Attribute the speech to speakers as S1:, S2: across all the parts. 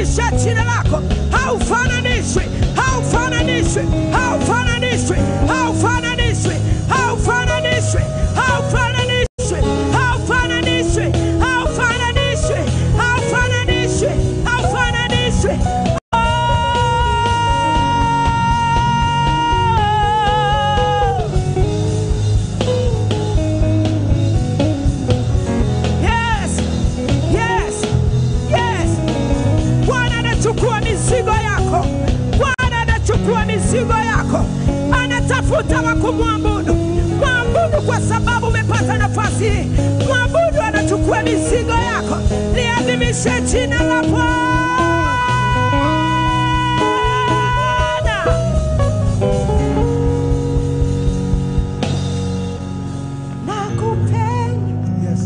S1: liadhimishe jina lako, haufananishwi, haufananishwi, haufananishwi, haufananishwi, haufananishwi, haufananishwi, haufananishwi, haufananishwi, haufananishwi, haufananishwi. Yes, yes, yes. Bwana anachukua mizigo yako, Bwana anachukua mizigo yako, anatafuta wa kumwabudu. Mwabudu kwa sababu umepata nafasi hii. Mwabudu anachukua mizigo yako, liadhimishe jina la Bwana. Nakupenda
S2: Yes.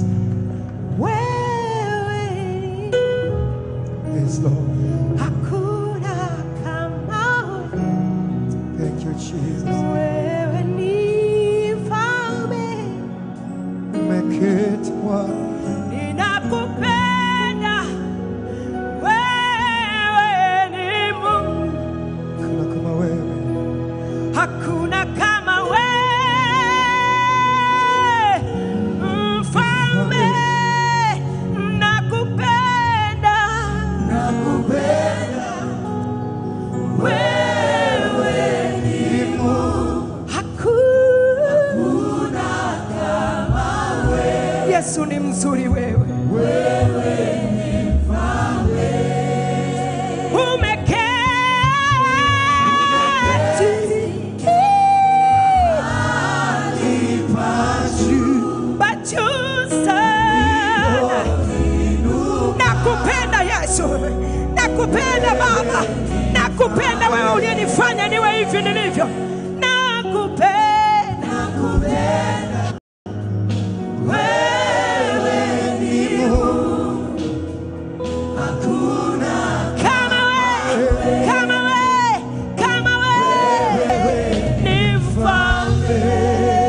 S1: wewe,
S2: Yes, Lord.
S1: hakuna kama
S2: Thank you, Jesus.
S1: wewe, ni mfalme.
S2: Umeketi Bwana.
S1: Ninakupenda wewe, ni Mungu,
S2: Hakuna kama wewe.
S1: hakuna kama wewe, mfalme. Nakupenda wewe,
S2: Ni Mungu.
S1: hakuna kama wewe. Yesu ni mzuri wewe. Umeketi pa juu sana. Nakupenda Yesu, nakupenda Baba, nakupenda wewe uliyenifanya niwe hivi nilivyo. Nakupenda wewe kama wewe, kama wewe, kama wewe ni mfalme.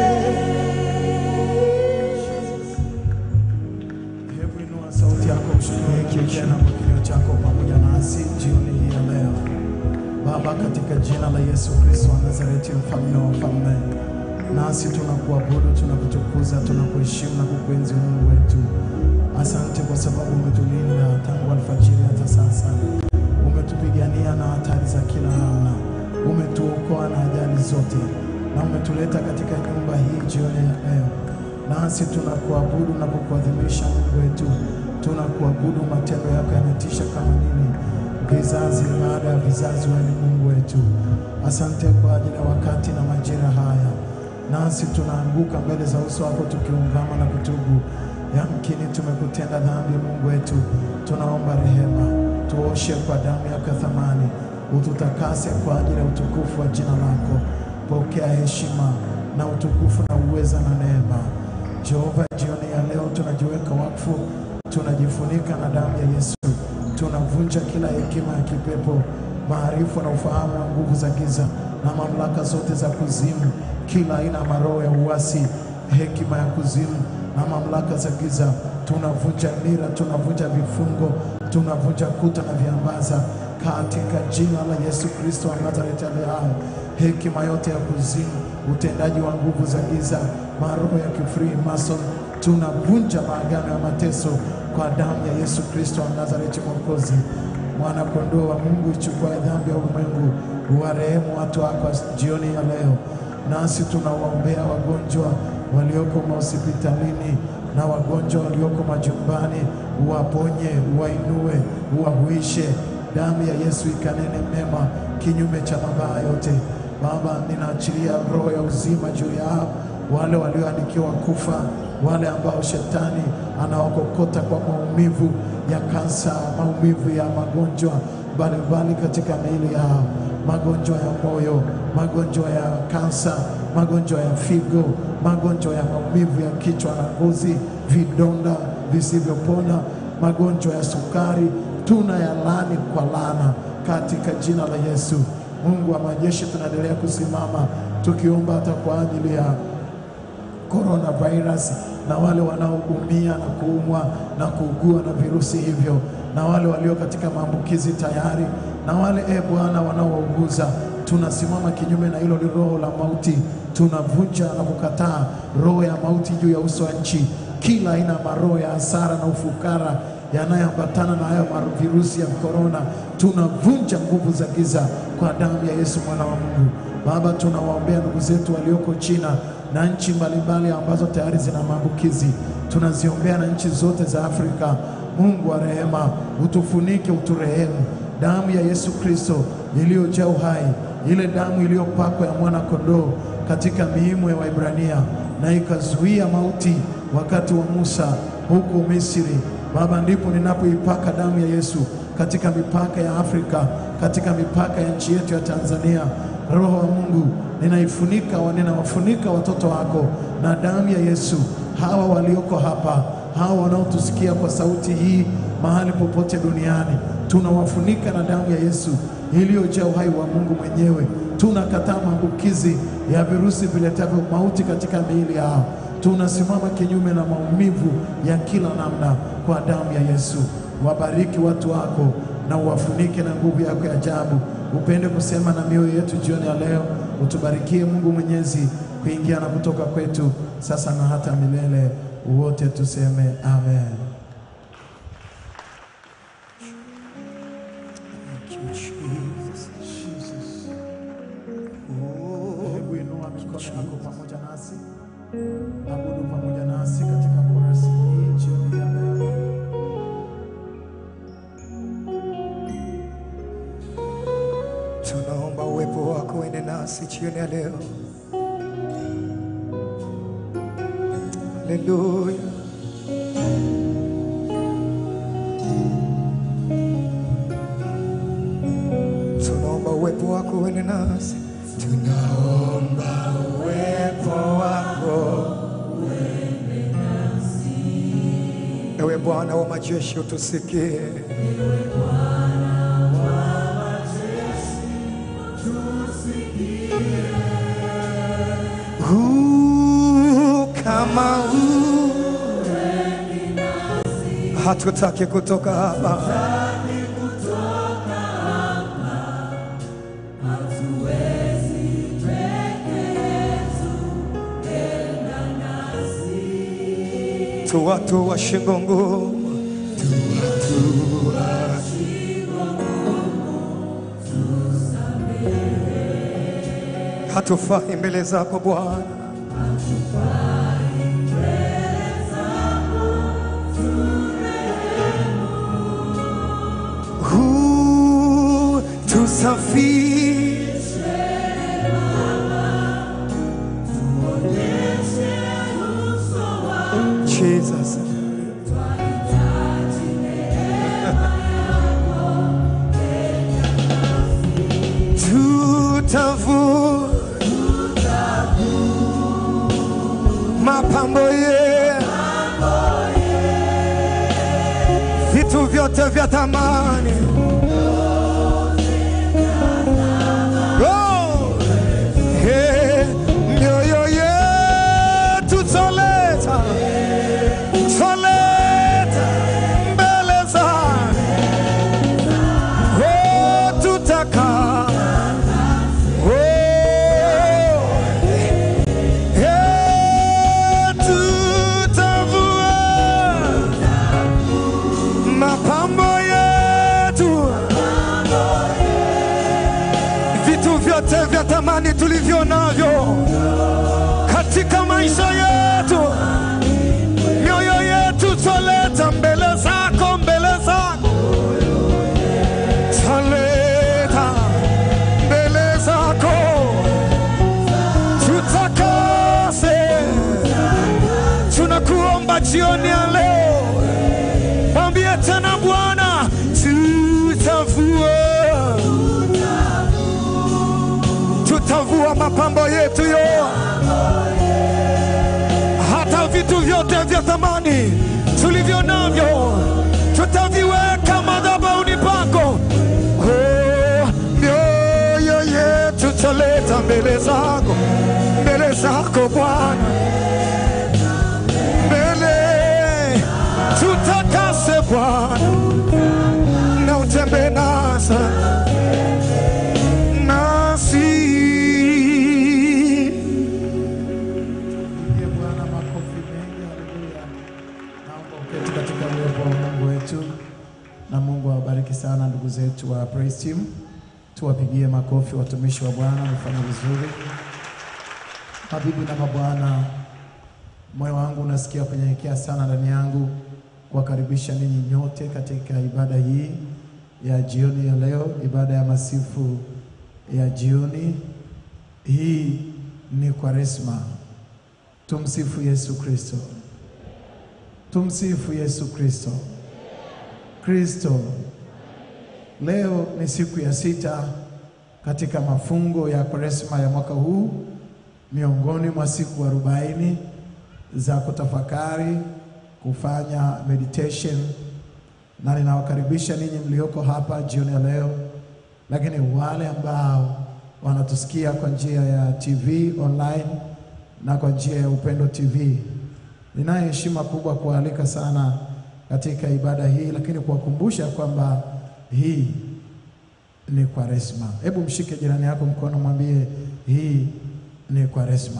S3: Hebu inua sauti yako mshukuru tena kwa kinywa chako pamoja nasi jioni hii ya leo. Baba, katika jina la Yesu Kristo wa Nazareti, mfalme wa falme, nasi tunakuabudu, tunakutukuza, tunakuheshimu na kukuenzi Mungu wetu. Asante kwa sababu umetulinda tangu alfajiri hata sasa, umetupigania na hatari za kila namna, umetuokoa na ajali zote, na umetuleta katika nyumba hii jioni ya leo nasi tunakuabudu na kukuadhimisha Mungu wetu, tunakuabudu. Matendo yako yanatisha kama nini, vizazi baada ya vizazi. Wewe ni Mungu wetu. Asante kwa ajili ya wakati na majira haya, nasi tunaanguka mbele za uso wako tukiungama na kutubu. Yamkini tumekutenda dhambi, Mungu wetu, tunaomba rehema, tuoshe kwa damu yako ya thamani, ututakase kwa ajili ya utukufu wa jina lako. Pokea heshima na utukufu na uweza na neema. Jehova, jioni ya leo tunajiweka wakfu, tunajifunika na damu ya Yesu, tunavunja kila hekima ya kipepo, maarifa na ufahamu wa nguvu za giza na mamlaka zote za kuzimu, kila aina ya maroho ya uasi, hekima ya kuzimu na mamlaka za giza, tunavunja nira, tunavunja vifungo, tunavunja kuta na viambaza katika jina la Yesu Kristo wa Nazareti aliye hai. Hekima yote ya kuzimu, utendaji wa nguvu za giza, maroho ya kifree mason, tunavunja maagano ya mateso kwa damu ya Yesu Kristo wa Nazareti Mwokozi. Mwana kondoo wa Mungu, ichukua dhambi ya ulimwengu, uwarehemu watu wako jioni ya leo. Nasi tunawaombea wagonjwa walioko mahospitalini na wagonjwa walioko majumbani, uwaponye, uwainue, uwahuishe. Damu ya Yesu ikanene mema kinyume cha mabaya yote. Baba, ninaachilia roho ya uzima juu yao, wale walioandikiwa kufa, wale ambao shetani anawakokota kwa maumivu ya kansa, maumivu ya magonjwa mbalimbali katika miili yao, magonjwa ya moyo, magonjwa ya kansa, magonjwa ya figo, magonjwa ya maumivu ya kichwa na ngozi, vidonda visivyopona, magonjwa ya sukari, tunayalaani kwa laana katika jina la Yesu. Mungu wa majeshi, tunaendelea kusimama tukiomba hata kwa ajili ya coronavirus na wale wanaoumia na kuumwa na kuugua na virusi hivyo na wale walio katika maambukizi tayari na wale e Bwana wanaouguza, tunasimama kinyume na hilo roho la mauti, tunavunja na kukataa roho ya mauti juu ya uso wa nchi, kila aina ya maroho ya hasara na ufukara yanayoambatana na hayo mar- virusi ya korona, tunavunja nguvu za giza kwa damu ya Yesu mwana wa Mungu. Baba, tunawaombea ndugu zetu walioko China na nchi mbalimbali ambazo tayari zina maambukizi, tunaziombea na nchi zote za Afrika. Mungu wa rehema, utufunike, uturehemu. Damu ya Yesu Kristo iliyojaa uhai, ile damu iliyopakwa ya mwana kondoo katika miimo ya Waibrania na ikazuia mauti wakati wa Musa huko Misri. Baba, ndipo ninapoipaka damu ya Yesu katika mipaka ya Afrika, katika mipaka ya nchi yetu ya Tanzania. Roho wa Mungu, ninaifunika wa ninawafunika watoto wako na damu ya Yesu, hawa walioko hapa, hawa wanaotusikia kwa sauti hii mahali popote duniani, tunawafunika na damu ya Yesu iliyojaa uhai wa Mungu mwenyewe. Tunakataa maambukizi ya virusi viletavyo mauti katika miili yao. Tunasimama kinyume na maumivu ya kila namna kwa damu ya Yesu. Wabariki watu wako na uwafunike na nguvu yako ya ajabu. Upende kusema na mioyo yetu jioni ya leo, utubarikie Mungu Mwenyezi, kuingia na kutoka kwetu sasa na hata milele. Wote tuseme amen.
S2: Thank you, Jesus.
S3: Hebu inua mikono yako pamoja nasi, abudu pamoja nasi katika korasi hii jioni ya leo.
S2: Tunaomba uwepo wako uende nasi jioni ya leo. Haleluya. Tunaomba uwepo wako uende nasi. Tunaomba uwepo wako Ewe Bwana wa majeshi utusikie. Huu kama huu hatutaki kutoka hapa. Tu watu wa shingo ngumu, hatufai mbele zako Bwana. Huu tusafishe Jesus. Tutavu mapambo ye vitu vyote vya thamani Oh! Hey, mioyo yetu toleta toleta mbele za Oh, tutaka Oh, hey, tutavua mapambo yetu vitu vyote vya thamani tulivyo navyo katika maisha yetu, mioyo yetu twaleta mbele zako, mbele zako twaleta mbele zako, tutakase. Tunakuomba jioni ya leo, mwambie tena Bwana, tutavua tutavua mapambo yetu yo, hata vitu vyote vya thamani tulivyo navyo tutaviweka madhabahuni pako. Oh, mioyo yetu taleta mbele zako, mbele zako Bwana,
S3: wetu wa praise team. Tuwapigie makofi watumishi wa Bwana, wamefanya vizuri. Mabibi na mabwana, moyo wangu unasikia kunyenyekea sana ndani yangu kuwakaribisha ninyi nyote katika ibada hii ya jioni ya leo, ibada ya masifu ya jioni hii. Ni Kwaresma. Tumsifu Yesu Kristo, tumsifu Yesu Kristo. Kristo, leo ni siku ya sita katika mafungo ya Kwaresma ya mwaka huu, miongoni mwa siku arobaini za kutafakari, kufanya meditation, na ninawakaribisha ninyi mlioko hapa jioni ya leo, lakini wale ambao wanatusikia kwa njia ya TV online na kwa njia ya Upendo TV, ninayo heshima kubwa kuwaalika sana katika ibada hii, lakini kuwakumbusha kwamba hii ni Kwaresma. Hebu mshike jirani yako mkono, mwambie hii ni Kwaresma.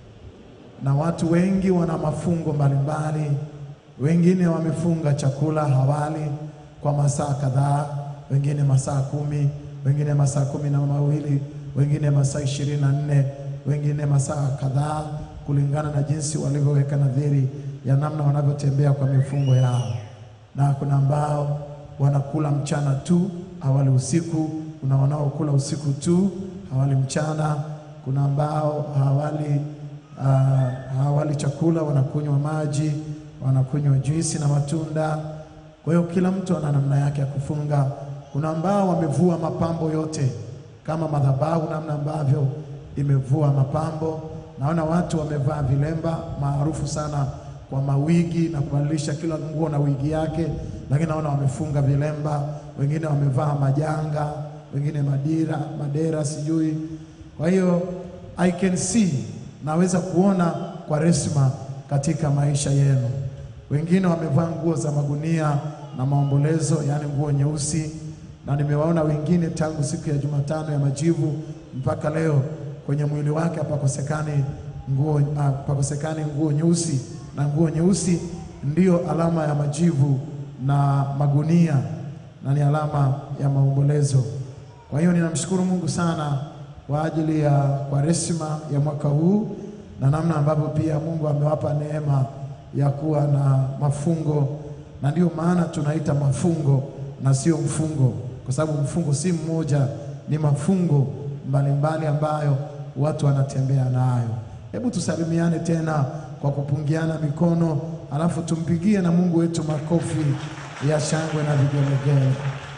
S3: Na watu wengi wana mafungo mbalimbali, wengine wamefunga chakula hawali kwa masaa kadhaa, wengine masaa kumi, wengine masaa kumi na mawili, wengine masaa ishirini na nne, wengine masaa kadhaa, kulingana na jinsi walivyoweka nadhiri ya namna wanavyotembea kwa mifungo yao. Na kuna ambao wanakula mchana tu hawali usiku, kuna wanaokula usiku tu hawali mchana, kuna ambao hawali uh, hawali chakula, wanakunywa maji, wanakunywa juisi na matunda. Kwa hiyo kila mtu ana namna yake ya kufunga. Kuna ambao wamevua mapambo yote kama madhabahu, namna ambavyo imevua mapambo. Naona watu wamevaa vilemba maarufu sana kwa mawigi na kubadilisha kila nguo na wigi yake, lakini naona wamefunga vilemba, wengine wamevaa majanga, wengine madira madera sijui. Kwa hiyo I can see, naweza kuona Kwaresma katika maisha yenu. Wengine wamevaa nguo za magunia na maombolezo, yaani nguo nyeusi, na nimewaona wengine tangu siku ya Jumatano ya majivu mpaka leo kwenye mwili wake hapakosekani nguo, hapakosekani nguo nyeusi na nguo nyeusi ndiyo alama ya majivu na magunia na ni alama ya maombolezo. Kwa hiyo ninamshukuru Mungu sana kwa ajili ya Kwaresma ya mwaka huu na namna ambavyo pia Mungu amewapa neema ya kuwa na mafungo, na ndiyo maana tunaita mafungo na sio mfungo, kwa sababu mfungo si mmoja, ni mafungo mbalimbali ambayo watu wanatembea nayo. Hebu tusalimiane tena kwa kupungiana mikono, alafu tumpigie na Mungu wetu makofi ya shangwe na vigelegele.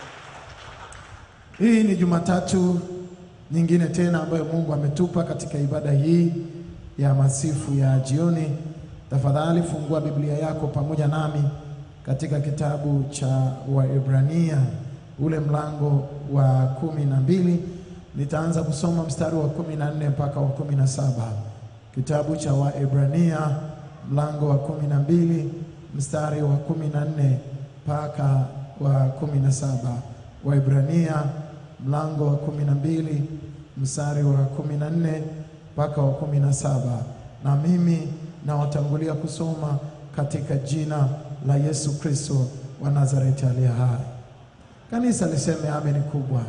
S3: Hii ni Jumatatu nyingine tena ambayo Mungu ametupa katika ibada hii ya masifu ya jioni. Tafadhali fungua Biblia yako pamoja nami katika kitabu cha Waebrania ule mlango wa kumi na mbili. Nitaanza kusoma mstari wa kumi na nne mpaka wa kumi na saba. Kitabu cha Waebrania mlango wa kumi na mbili mstari wa kumi na nne mpaka wa kumi na saba. Waebrania mlango wa kumi na mbili mstari wa kumi na nne mpaka wa kumi na saba. Na mimi nawatangulia kusoma katika jina la Yesu Kristo wa Nazareti aliye hai. Kanisa liseme ameni kubwa.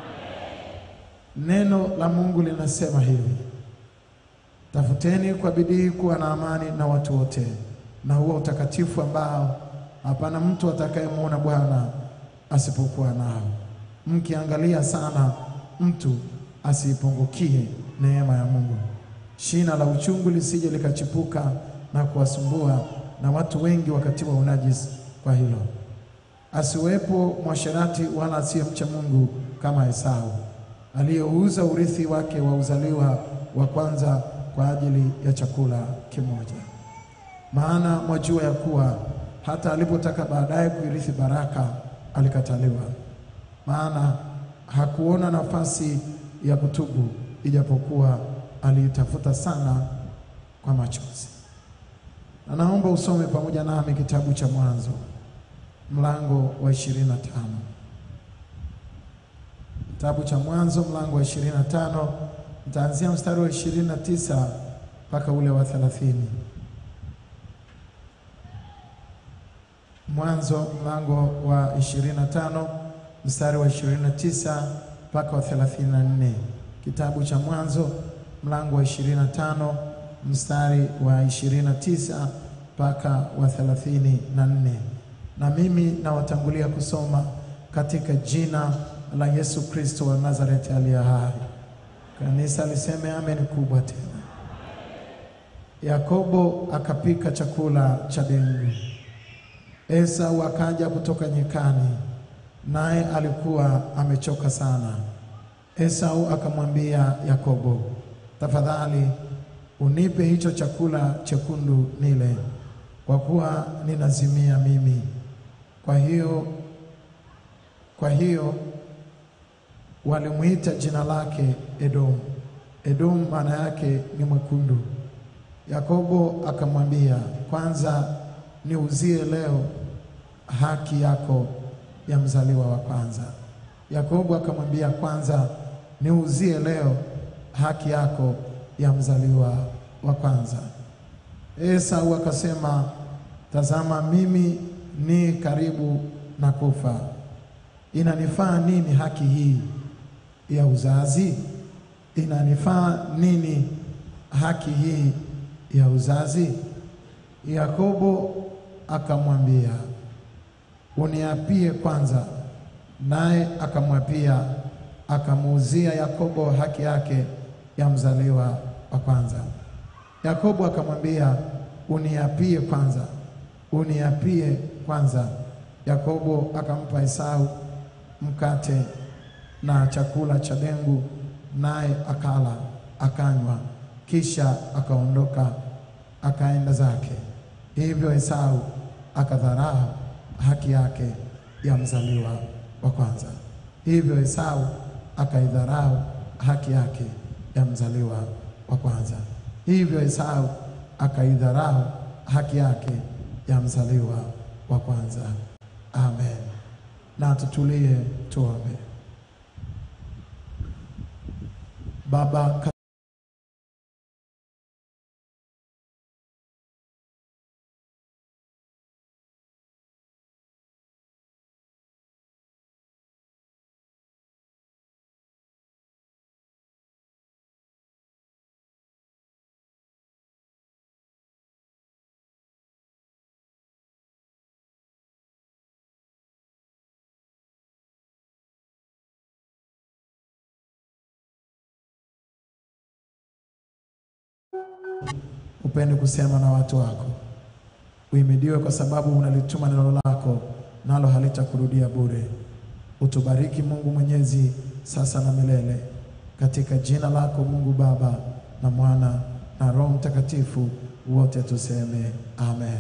S3: Neno la Mungu linasema hivi: Tafuteni kwa bidii kuwa na amani na watu wote na huo utakatifu ambao hapana mtu atakayemwona Bwana asipokuwa nao, mkiangalia sana mtu asiipungukie neema ya Mungu, shina la uchungu lisije likachipuka na kuwasumbua, na watu wengi wakatiwa unajisi kwa hilo. Asiwepo mwasherati wala asiyemcha Mungu kama Esau aliyeuza urithi wake wa uzaliwa wa kwanza kwa ajili ya chakula kimoja. Maana mwajua ya kuwa hata alipotaka baadaye kuirithi baraka alikataliwa, maana hakuona nafasi ya kutubu, ijapokuwa aliitafuta sana kwa machozi. Na naomba usome pamoja nami kitabu cha Mwanzo mlango wa ishirini na tano. Kitabu cha Mwanzo mlango wa ishirini na tano nitaanzia mstari wa ishirini na tisa mpaka ule wa thelathini. Mwanzo mlango wa ishirini na tano mstari wa 29 mpaka wa 34. Kitabu cha Mwanzo mlango wa 25 mstari wa 29 mpaka wa 34. Na mimi nawatangulia kusoma katika jina la Yesu Kristo wa Nazareti aliye hai. Kanisa liseme amen kubwa tena. Yakobo akapika chakula cha dengu. Esau akaja kutoka nyikani, naye alikuwa amechoka sana. Esau akamwambia Yakobo, tafadhali unipe hicho chakula chekundu nile, kwa kuwa ninazimia mimi. Kwa hiyo kwa hiyo walimwita jina lake Edomu. Edomu maana yake ni mwekundu. Yakobo akamwambia, kwanza niuzie leo haki yako ya mzaliwa wa kwanza. Yakobo akamwambia, kwanza niuzie leo haki yako ya mzaliwa wa kwanza. Esau akasema, tazama, mimi ni karibu na kufa, inanifaa nini haki hii ya uzazi? Inanifaa nini haki hii ya uzazi? Yakobo akamwambia, uniapie kwanza. Naye akamwapia, akamuuzia Yakobo haki yake ya mzaliwa wa kwanza. Yakobo akamwambia, uniapie kwanza, uniapie kwanza. Yakobo akampa Esau mkate na chakula cha dengu, naye akala akanywa, kisha akaondoka akaenda zake. Hivyo Esau akadharau haki yake ya mzaliwa wa kwanza. Hivyo Esau akaidharau haki yake ya mzaliwa wa kwanza. Hivyo Esau akaidharau haki yake ya mzaliwa wa kwanza. Amen. Na tutulie tuombe. Baba upende kusema na watu wako. Uhimidiwe kwa sababu unalituma neno lako, nalo halitakurudia bure. Utubariki Mungu Mwenyezi, sasa na milele, katika jina lako Mungu Baba na Mwana na Roho Mtakatifu, wote tuseme amen.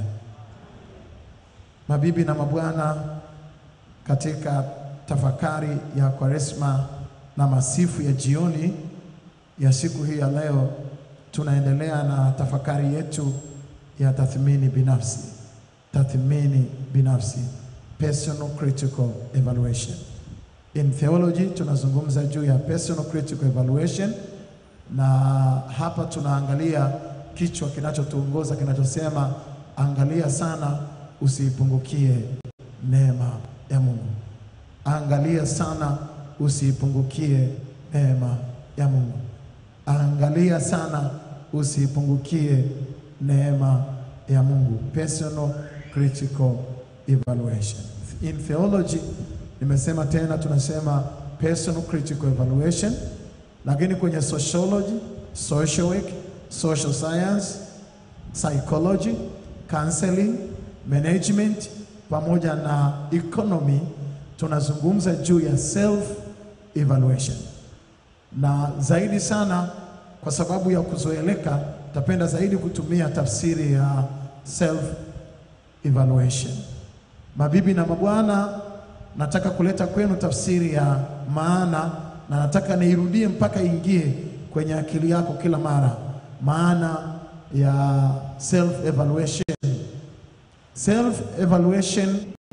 S3: Mabibi na mabwana, katika tafakari ya Kwaresma na masifu ya jioni ya siku hii ya leo tunaendelea na tafakari yetu ya tathmini binafsi. Tathmini binafsi, personal critical evaluation. In theology tunazungumza juu ya personal critical evaluation, na hapa tunaangalia kichwa kinachotuongoza kinachosema, angalia sana usiipungukie neema ya Mungu. Angalia sana usiipungukie neema ya Mungu. Angalia sana usiipungukie neema ya Mungu. Personal critical evaluation. In theology nimesema tena, tunasema personal critical evaluation, lakini kwenye sociology, social work, social science, psychology, counseling, management pamoja na economy tunazungumza juu ya self evaluation na zaidi sana kwa sababu ya kuzoeleka, tapenda zaidi kutumia tafsiri ya self evaluation. Mabibi na mabwana, nataka kuleta kwenu tafsiri ya maana, na nataka niirudie mpaka ingie kwenye akili yako kila mara, maana ya self evaluation. Self evaluation,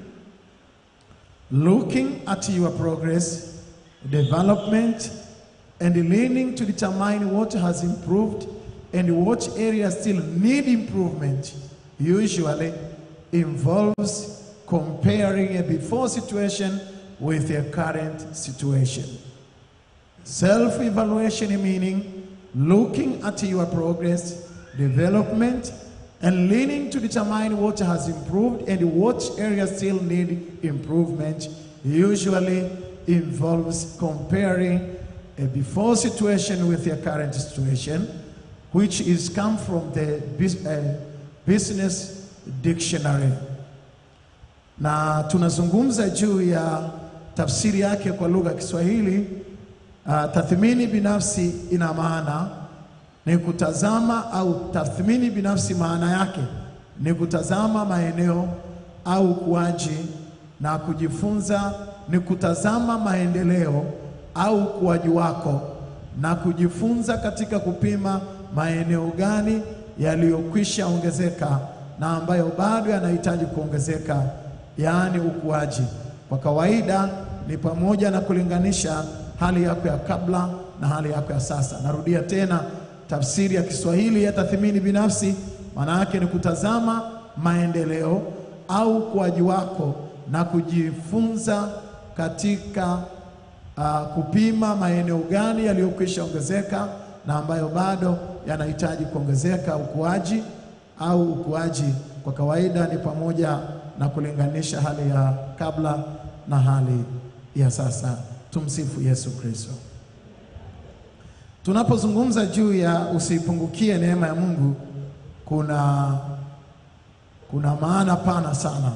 S3: looking at your progress, development and learning to determine what has improved and what areas still need improvement usually involves comparing a before situation with their current situation. Self evaluation meaning looking at your progress, development, and leaning to determine what has improved and what areas still need improvement. Usually involves comparing a before situation with your current situation, which is come from the bus- uh, business dictionary. Na tunazungumza juu ya tafsiri yake kwa lugha ya Kiswahili. Uh, tathmini binafsi ina maana ni kutazama au tathmini binafsi, maana yake ni kutazama maeneo au ukuaji na kujifunza, ni kutazama maendeleo au ukuaji wako na kujifunza katika kupima maeneo gani yaliyokwisha ongezeka na ambayo bado yanahitaji kuongezeka, yaani ukuaji. Kwa kawaida ni pamoja na kulinganisha hali yako ya kabla na hali yako ya sasa. Narudia tena, tafsiri ya Kiswahili ya tathmini binafsi maana yake ni kutazama maendeleo au ukuaji wako na kujifunza katika uh, kupima maeneo gani yaliyokwisha ongezeka na ambayo bado yanahitaji kuongezeka ukuaji au ukuaji. Kwa kawaida ni pamoja na kulinganisha hali ya kabla na hali ya sasa. Tumsifu Yesu Kristo. Tunapozungumza juu ya usiipungukie neema ya Mungu, kuna kuna maana pana sana,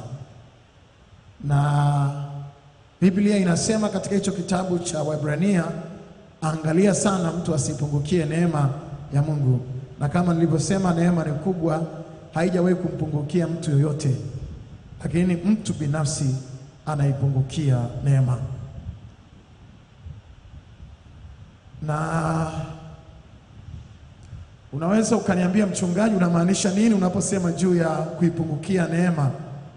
S3: na Biblia inasema katika hicho kitabu cha Waebrania, angalia sana mtu asipungukie neema ya Mungu, na kama nilivyosema, neema ni kubwa, haijawahi kumpungukia mtu yoyote, lakini mtu binafsi anaipungukia neema na unaweza ukaniambia mchungaji, unamaanisha nini unaposema juu ya kuipungukia neema?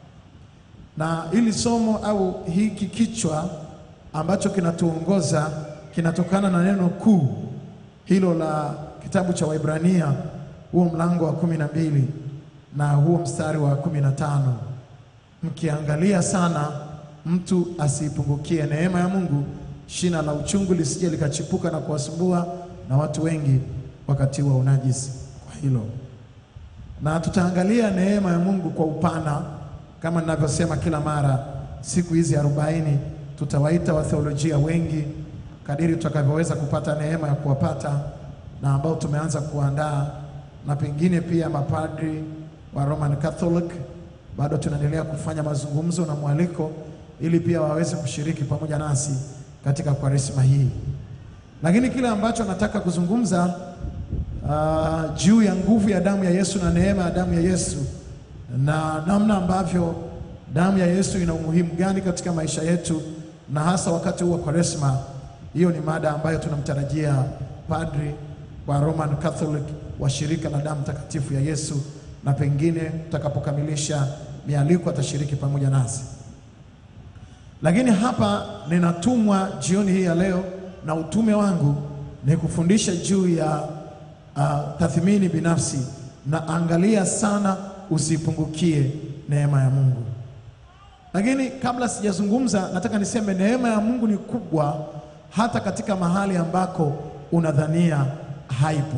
S3: Na hili somo au hiki kichwa ambacho kinatuongoza kinatokana na neno kuu hilo la kitabu cha Waibrania, huo mlango wa kumi na mbili na huo mstari wa kumi na tano mkiangalia sana, mtu asiipungukie neema ya Mungu, shina la uchungu lisije likachipuka na kuwasumbua na watu wengi wakati wa unajisi. Kwa hilo na tutaangalia neema ya Mungu kwa upana, kama ninavyosema kila mara. Siku hizi arobaini tutawaita watheolojia wengi kadiri tutakavyoweza kupata neema ya kuwapata, na ambao tumeanza kuandaa, na pengine pia mapadri wa Roman Catholic bado tunaendelea kufanya mazungumzo na mwaliko ili pia waweze kushiriki pamoja nasi katika kwaresma hii. Lakini kile ambacho nataka kuzungumza uh, juu ya nguvu ya damu ya Yesu na neema ya damu ya Yesu na namna ambavyo damu ya Yesu ina umuhimu gani katika maisha yetu na hasa wakati huu wa kwaresma. Hiyo ni mada ambayo tunamtarajia padri wa Roman Catholic wa shirika la damu takatifu ya Yesu, na pengine tutakapokamilisha mialiko atashiriki pamoja nasi. Lakini hapa ninatumwa jioni hii ya leo, na utume wangu ni kufundisha juu ya uh, tathmini binafsi na angalia sana usipungukie neema ya Mungu. Lakini kabla sijazungumza, nataka niseme neema ya Mungu ni kubwa hata katika mahali ambako unadhania haipo.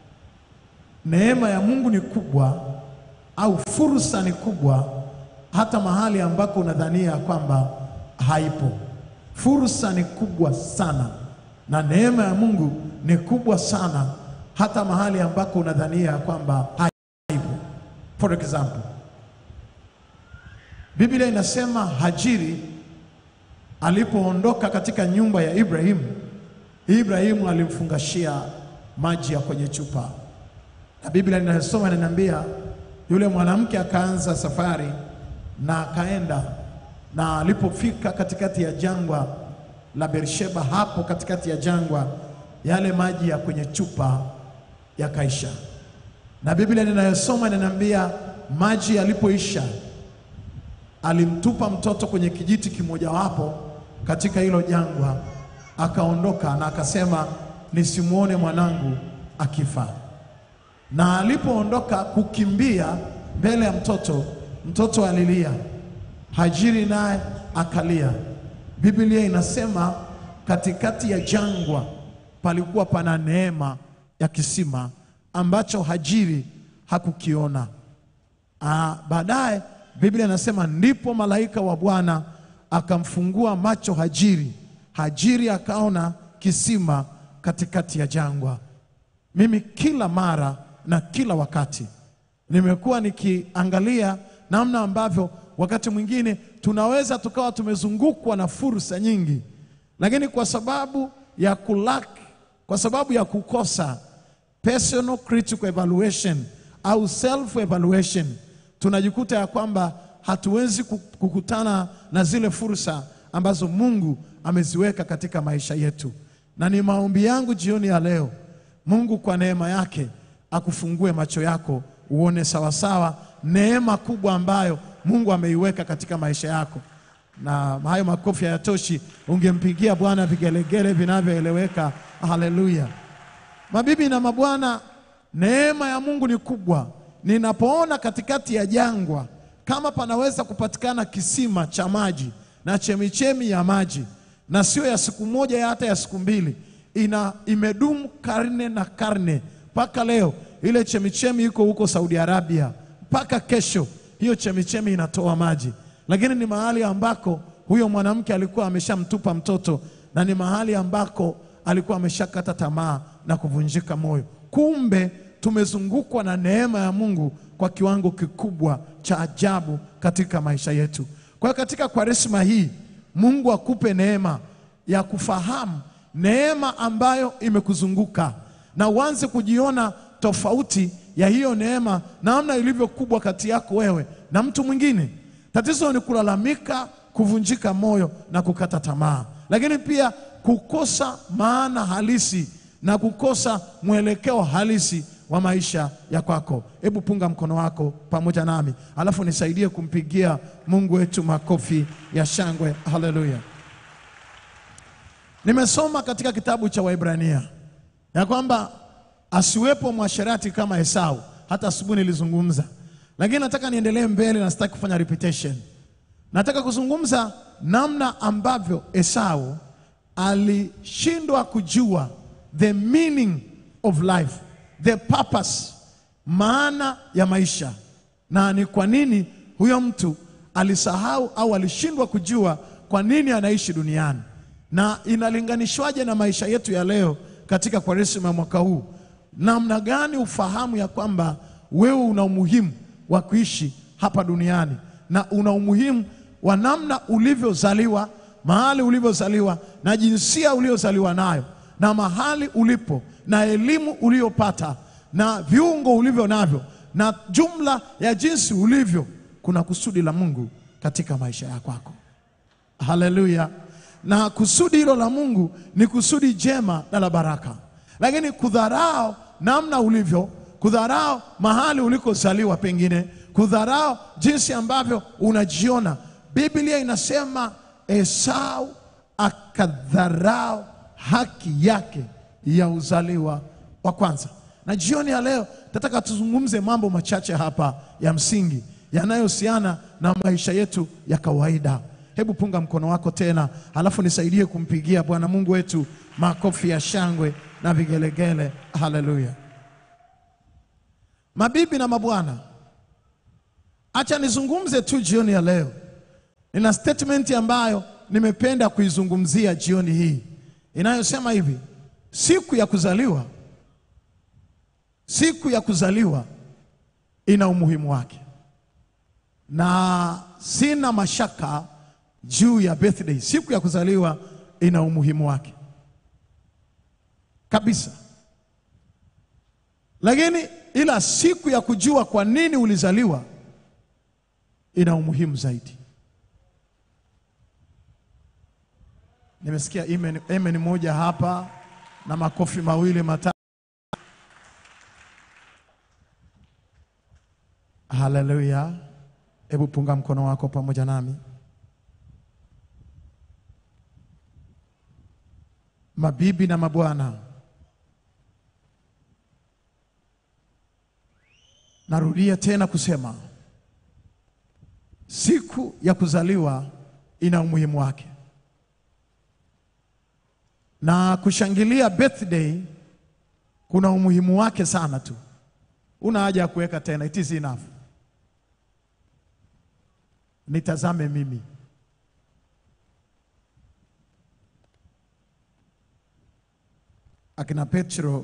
S3: Neema ya Mungu ni kubwa au fursa ni kubwa hata mahali ambako unadhania kwamba haipo. Fursa ni kubwa sana na neema ya Mungu ni kubwa sana hata mahali ambako unadhania kwamba haipo. For example, Biblia inasema Hajiri alipoondoka katika nyumba ya Ibrahimu, Ibrahimu alimfungashia maji ya kwenye chupa, na Biblia ninayosoma inaniambia yule mwanamke akaanza safari na akaenda, na alipofika katikati ya jangwa la Beersheba, hapo katikati ya jangwa, yale maji ya kwenye chupa yakaisha, na Biblia ninayosoma inaniambia maji yalipoisha alimtupa mtoto kwenye kijiti kimojawapo katika hilo jangwa, akaondoka na akasema, nisimwone mwanangu akifa. Na alipoondoka kukimbia mbele ya mtoto, mtoto alilia, Hajiri naye akalia. Biblia inasema katikati ya jangwa palikuwa pana neema ya kisima ambacho Hajiri hakukiona. Ah, baadaye Biblia inasema ndipo malaika wa Bwana akamfungua macho Hajiri. Hajiri akaona kisima katikati ya jangwa. Mimi kila mara na kila wakati nimekuwa nikiangalia namna ambavyo wakati mwingine tunaweza tukawa tumezungukwa na fursa nyingi, lakini kwa sababu ya kulak, kwa sababu ya kukosa personal critical evaluation au self evaluation, tunajikuta ya kwamba hatuwezi ku- kukutana na zile fursa ambazo Mungu ameziweka katika maisha yetu, na ni maombi yangu jioni ya leo Mungu kwa neema yake akufungue macho yako uone sawasawa neema kubwa ambayo Mungu ameiweka katika maisha yako. Na hayo makofi hayatoshi, ungempigia Bwana vigelegele vinavyoeleweka. Haleluya! Mabibi na mabwana, neema ya Mungu ni kubwa. Ninapoona katikati ya jangwa kama panaweza kupatikana kisima cha maji na chemichemi ya maji, na sio ya siku moja, ya hata ya siku mbili, ina imedumu karne na karne mpaka leo. Ile chemichemi iko huko Saudi Arabia, mpaka kesho hiyo chemichemi inatoa maji, lakini ni mahali ambako huyo mwanamke alikuwa ameshamtupa mtoto na ni mahali ambako alikuwa ameshakata tamaa na kuvunjika moyo. Kumbe tumezungukwa na neema ya Mungu kwa kiwango kikubwa cha ajabu katika maisha yetu. Kwa hiyo katika Kwaresma hii Mungu akupe neema ya kufahamu neema ambayo imekuzunguka na uanze kujiona tofauti ya hiyo neema, namna ilivyo kubwa kati yako wewe na mtu mwingine. Tatizo ni kulalamika, kuvunjika moyo na kukata tamaa, lakini pia kukosa maana halisi na kukosa mwelekeo halisi wa maisha ya kwako. Hebu punga mkono wako pamoja nami, alafu nisaidie kumpigia Mungu wetu makofi ya shangwe. Haleluya! Nimesoma katika kitabu cha Waibrania ya kwamba asiwepo mwasherati kama Esau. Hata asubuhi nilizungumza, lakini nataka niendelee mbele na sitaki kufanya repetition. Nataka kuzungumza namna ambavyo Esau alishindwa kujua the meaning of life, the purpose, maana ya maisha, na ni kwa nini huyo mtu alisahau au alishindwa kujua kwa nini anaishi duniani, na inalinganishwaje na maisha yetu ya leo katika Kwaresima mwaka huu. Namna gani ufahamu ya kwamba wewe una umuhimu wa kuishi hapa duniani na una umuhimu wa namna ulivyozaliwa, mahali ulivyozaliwa na jinsia uliozaliwa nayo na mahali ulipo na elimu uliyopata na viungo ulivyo navyo na jumla ya jinsi ulivyo, kuna kusudi la Mungu katika maisha ya kwako. Haleluya! Na kusudi hilo la Mungu ni kusudi jema na la baraka, lakini kudharau namna ulivyo, kudharau mahali ulikozaliwa, pengine kudharau jinsi ambavyo unajiona. Biblia inasema Esau akadharau haki yake ya uzaliwa wa kwanza. Na jioni ya leo nataka tuzungumze mambo machache hapa ya msingi yanayohusiana na maisha yetu ya kawaida. Hebu punga mkono wako tena, halafu nisaidie kumpigia Bwana Mungu wetu makofi ya shangwe na vigelegele. Haleluya! Mabibi na mabwana, acha nizungumze tu jioni ya leo. Nina statement ambayo nimependa kuizungumzia jioni hii inayosema hivi: siku ya kuzaliwa, siku ya kuzaliwa ina umuhimu wake, na sina mashaka juu ya birthday. Siku ya kuzaliwa ina umuhimu wake kabisa, lakini ila siku ya kujua kwa nini ulizaliwa ina umuhimu zaidi. Nimesikia amen, amen moja hapa na makofi mawili matatu. Haleluya! Hebu punga mkono wako pamoja nami. Mabibi na mabwana, narudia tena kusema siku ya kuzaliwa ina umuhimu wake na kushangilia birthday kuna umuhimu wake sana tu. Una haja ya kuweka tena, it is enough. Nitazame mimi. Akina Petro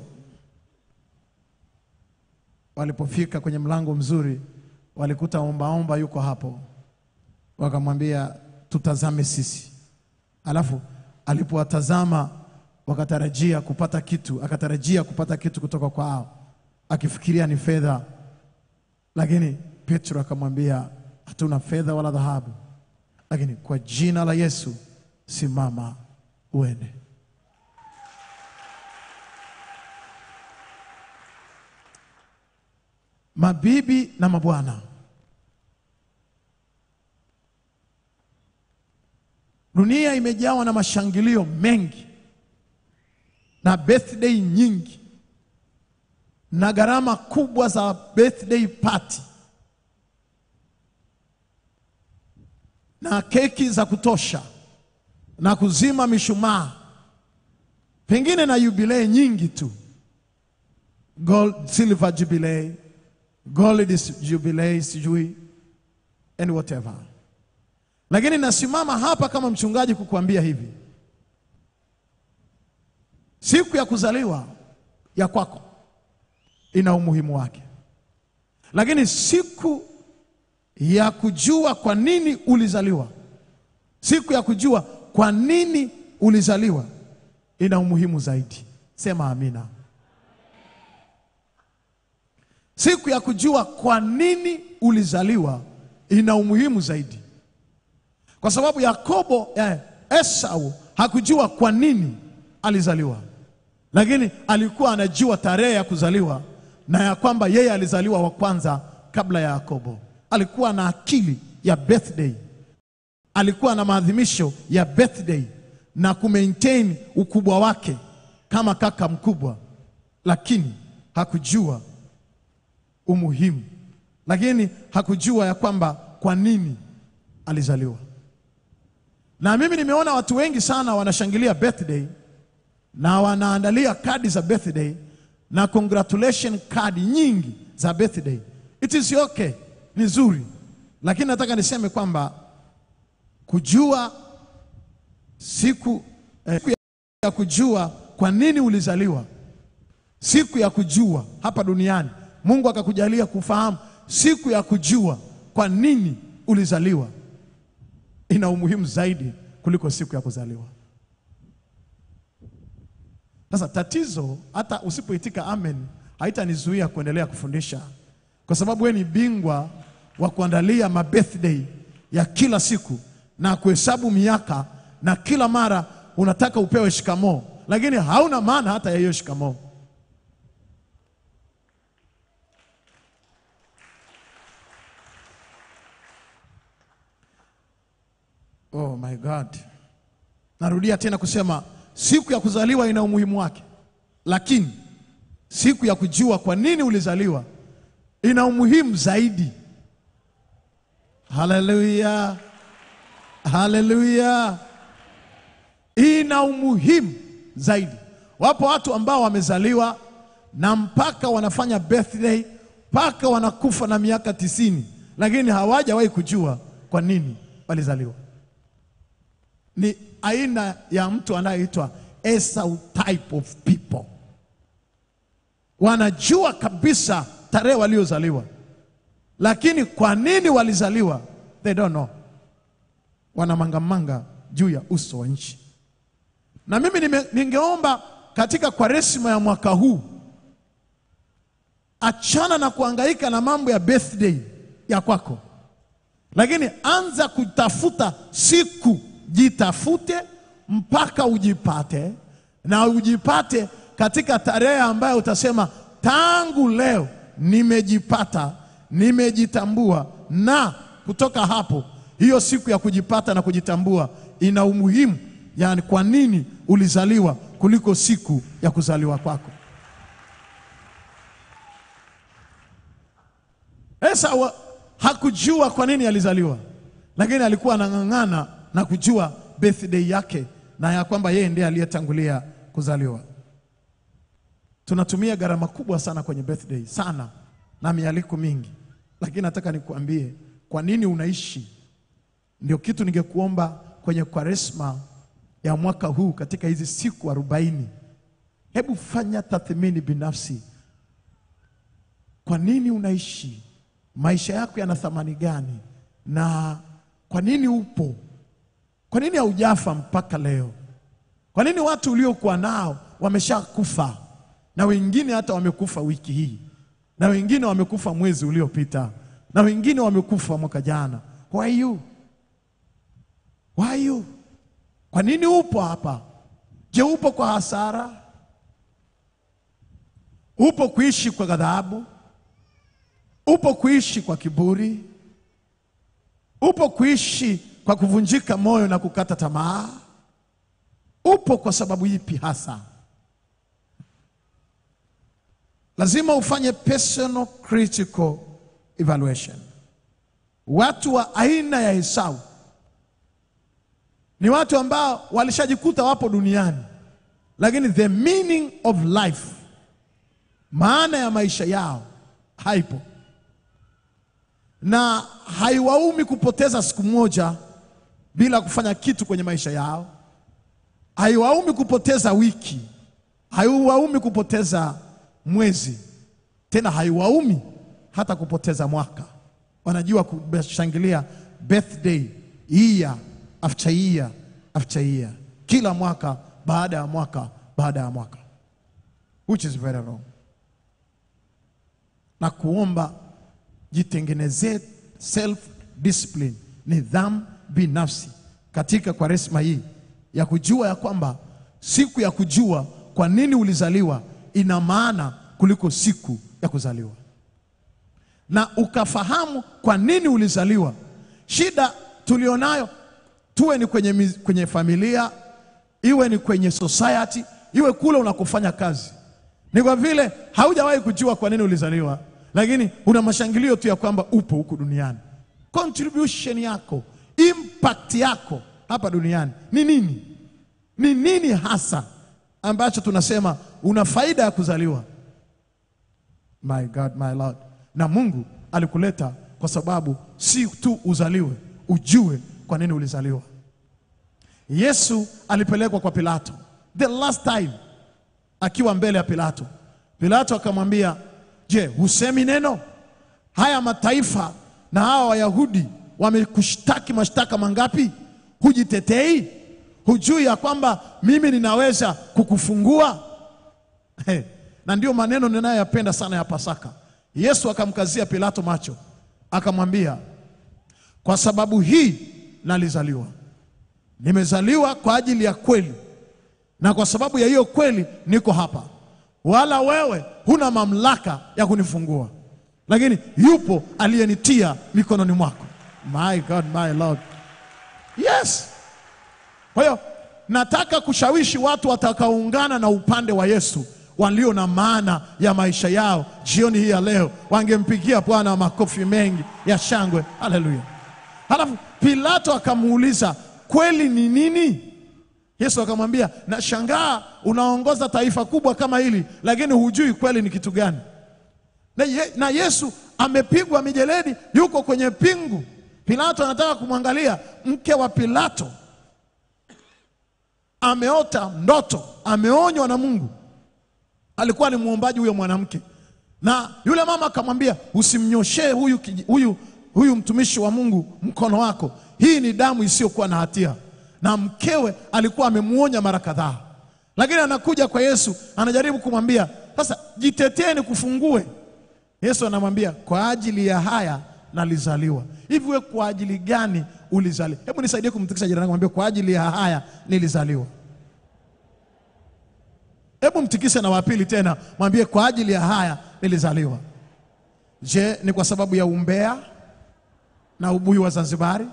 S3: walipofika kwenye mlango mzuri, walikuta ombaomba yuko hapo, wakamwambia tutazame sisi. Alafu alipowatazama wakatarajia kupata kitu, akatarajia kupata kitu kutoka kwao, akifikiria ni fedha, lakini Petro akamwambia hatuna fedha wala dhahabu, lakini kwa jina la Yesu simama uende. Mabibi na mabwana, dunia imejawa na mashangilio mengi na birthday nyingi na gharama kubwa za birthday party na keki za kutosha na kuzima mishumaa, pengine na jubilei nyingi tu, gold silver jubilee, gold is jubilee, sijui and whatever. Lakini nasimama hapa kama mchungaji kukuambia hivi, siku ya kuzaliwa ya kwako ina umuhimu wake, lakini siku ya kujua kwa nini ulizaliwa, siku ya kujua kwa nini ulizaliwa ina umuhimu zaidi. Sema amina. Siku ya kujua kwa nini ulizaliwa ina umuhimu zaidi, kwa sababu Yakobo eh, Esau hakujua kwa nini alizaliwa, lakini alikuwa anajua tarehe ya kuzaliwa na ya kwamba yeye alizaliwa wa kwanza kabla ya Yakobo. Alikuwa na akili ya birthday, alikuwa na maadhimisho ya birthday na kumaintain ukubwa wake kama kaka mkubwa, lakini hakujua umuhimu, lakini hakujua ya kwamba kwa nini alizaliwa. Na mimi nimeona watu wengi sana wanashangilia birthday na wanaandalia kadi za birthday na congratulation kadi nyingi za birthday. It is okay, ni nzuri, lakini nataka niseme kwamba kujua siku, eh, siku ya kujua kwa nini ulizaliwa, siku ya kujua hapa duniani, Mungu akakujalia kufahamu siku ya kujua kwa nini ulizaliwa ina umuhimu zaidi kuliko siku ya kuzaliwa. Sasa tatizo, hata usipoitika amen, haitanizuia kuendelea kufundisha, kwa sababu wewe ni bingwa wa kuandalia mabirthday ya kila siku na kuhesabu miaka, na kila mara unataka upewe shikamoo, lakini hauna maana hata ya hiyo shikamoo. Oh my God. Narudia tena kusema siku ya kuzaliwa ina umuhimu wake, lakini siku ya kujua kwa nini ulizaliwa ina umuhimu zaidi. Haleluya, haleluya, ina umuhimu zaidi. Wapo watu ambao wamezaliwa na mpaka wanafanya birthday mpaka wanakufa na miaka tisini, lakini hawajawahi kujua kwa nini walizaliwa ni aina ya mtu anayeitwa Esau type of people. Wanajua kabisa tarehe waliozaliwa, lakini kwa nini walizaliwa they don't know. Wanamangamanga juu ya uso wa nchi. Na mimi nime, ningeomba katika kwaresima ya mwaka huu, achana na kuhangaika na mambo ya birthday ya kwako, lakini anza kutafuta siku jitafute mpaka ujipate, na ujipate katika tarehe ambayo utasema tangu leo nimejipata, nimejitambua. Na kutoka hapo, hiyo siku ya kujipata na kujitambua ina umuhimu, yani kwa nini ulizaliwa kuliko siku ya kuzaliwa kwako. Esau hakujua kwa nini alizaliwa, lakini alikuwa anang'ang'ana na kujua birthday yake na ya kwamba yeye ndiye aliyetangulia kuzaliwa. Tunatumia gharama kubwa sana kwenye birthday sana na mialiko mingi, lakini nataka nikuambie kwa nini unaishi. Ndio kitu ningekuomba kwenye Kwaresma ya mwaka huu, katika hizi siku arobaini, hebu fanya tathmini binafsi. Kwa nini unaishi? Maisha yako yana thamani gani? Na kwa nini upo? Kwa nini haujafa mpaka leo? Kwa nini watu uliokuwa nao wameshakufa na wengine hata wamekufa wiki hii na wengine wamekufa mwezi uliopita na wengine wamekufa mwaka jana? Why you? Why you? Kwa nini upo hapa? Je, upo kwa hasara? Upo kuishi kwa ghadhabu? Upo kuishi kwa kiburi? Upo kuishi kwa kuvunjika moyo na kukata tamaa? Upo kwa sababu ipi hasa? Lazima ufanye personal critical evaluation. Watu wa aina ya Esau ni watu ambao walishajikuta wapo duniani, lakini the meaning of life, maana ya maisha yao haipo, na haiwaumi kupoteza siku moja bila kufanya kitu kwenye maisha yao, haiwaumi kupoteza wiki, haiwaumi kupoteza mwezi, tena haiwaumi hata kupoteza mwaka. Wanajua kushangilia birthday year after year after year, kila mwaka baada ya mwaka baada ya mwaka, which is very wrong. Na kuomba jitengenezee self discipline, nidhamu binafsi katika Kwaresma hii ya kujua ya kwamba siku ya kujua kwa nini ulizaliwa ina maana kuliko siku ya kuzaliwa, na ukafahamu kwa nini ulizaliwa. Shida tulionayo tuwe ni kwenye, miz- kwenye familia, iwe ni kwenye society, iwe kule unakofanya kazi, ni kwa vile haujawahi kujua kwa nini ulizaliwa, lakini una mashangilio tu ya kwamba upo huku duniani. Contribution yako, impact yako hapa duniani ni nini? Ni nini hasa ambacho tunasema una faida ya kuzaliwa? My God, my Lord. Na Mungu alikuleta kwa sababu si tu uzaliwe, ujue kwa nini ulizaliwa. Yesu alipelekwa kwa Pilato the last time, akiwa mbele ya Pilato. Pilato akamwambia, je, husemi neno? Haya mataifa na hawa Wayahudi wamekushtaki mashtaka mangapi? Hujitetei? Hujui ya kwamba mimi ninaweza kukufungua? Hey, na ndio maneno ninayoyapenda sana ya Pasaka. Yesu akamkazia Pilato macho, akamwambia, kwa sababu hii nalizaliwa, nimezaliwa kwa ajili ya kweli, na kwa sababu ya hiyo kweli niko hapa, wala wewe huna mamlaka ya kunifungua, lakini yupo aliyenitia mikononi mwako. My God, my Lord. Yes. Kwa hiyo nataka kushawishi watu watakaoungana na upande wa Yesu walio na maana ya maisha yao jioni hii ya leo, wangempigia Bwana makofi mengi ya shangwe. Haleluya! Halafu Pilato akamuuliza kweli ni nini? Yesu akamwambia, nashangaa unaongoza taifa kubwa kama hili, lakini hujui kweli ni kitu gani. Na, ye, na Yesu amepigwa mijeledi, yuko kwenye pingu. Pilato anataka kumwangalia. Mke wa Pilato ameota ndoto, ameonywa na Mungu. Alikuwa ni muombaji huyo mwanamke, na yule mama akamwambia, usimnyoshee huyu, kiji- huyu, huyu mtumishi wa Mungu mkono wako, hii ni damu isiyokuwa na hatia. Na mkewe alikuwa amemuonya mara kadhaa, lakini anakuja kwa Yesu, anajaribu kumwambia sasa, jitetee nikufungue. Yesu anamwambia kwa ajili ya haya nalizaliwa. Hivi wewe kwa ajili gani ulizaliwa? Hebu nisaidie kumtikisa jirani, mwambie kwa ajili ya haya nilizaliwa. Hebu mtikise na wapili tena, mwambie kwa ajili ya haya nilizaliwa. Je, ni kwa sababu ya umbea na ubuyu wa Zanzibari?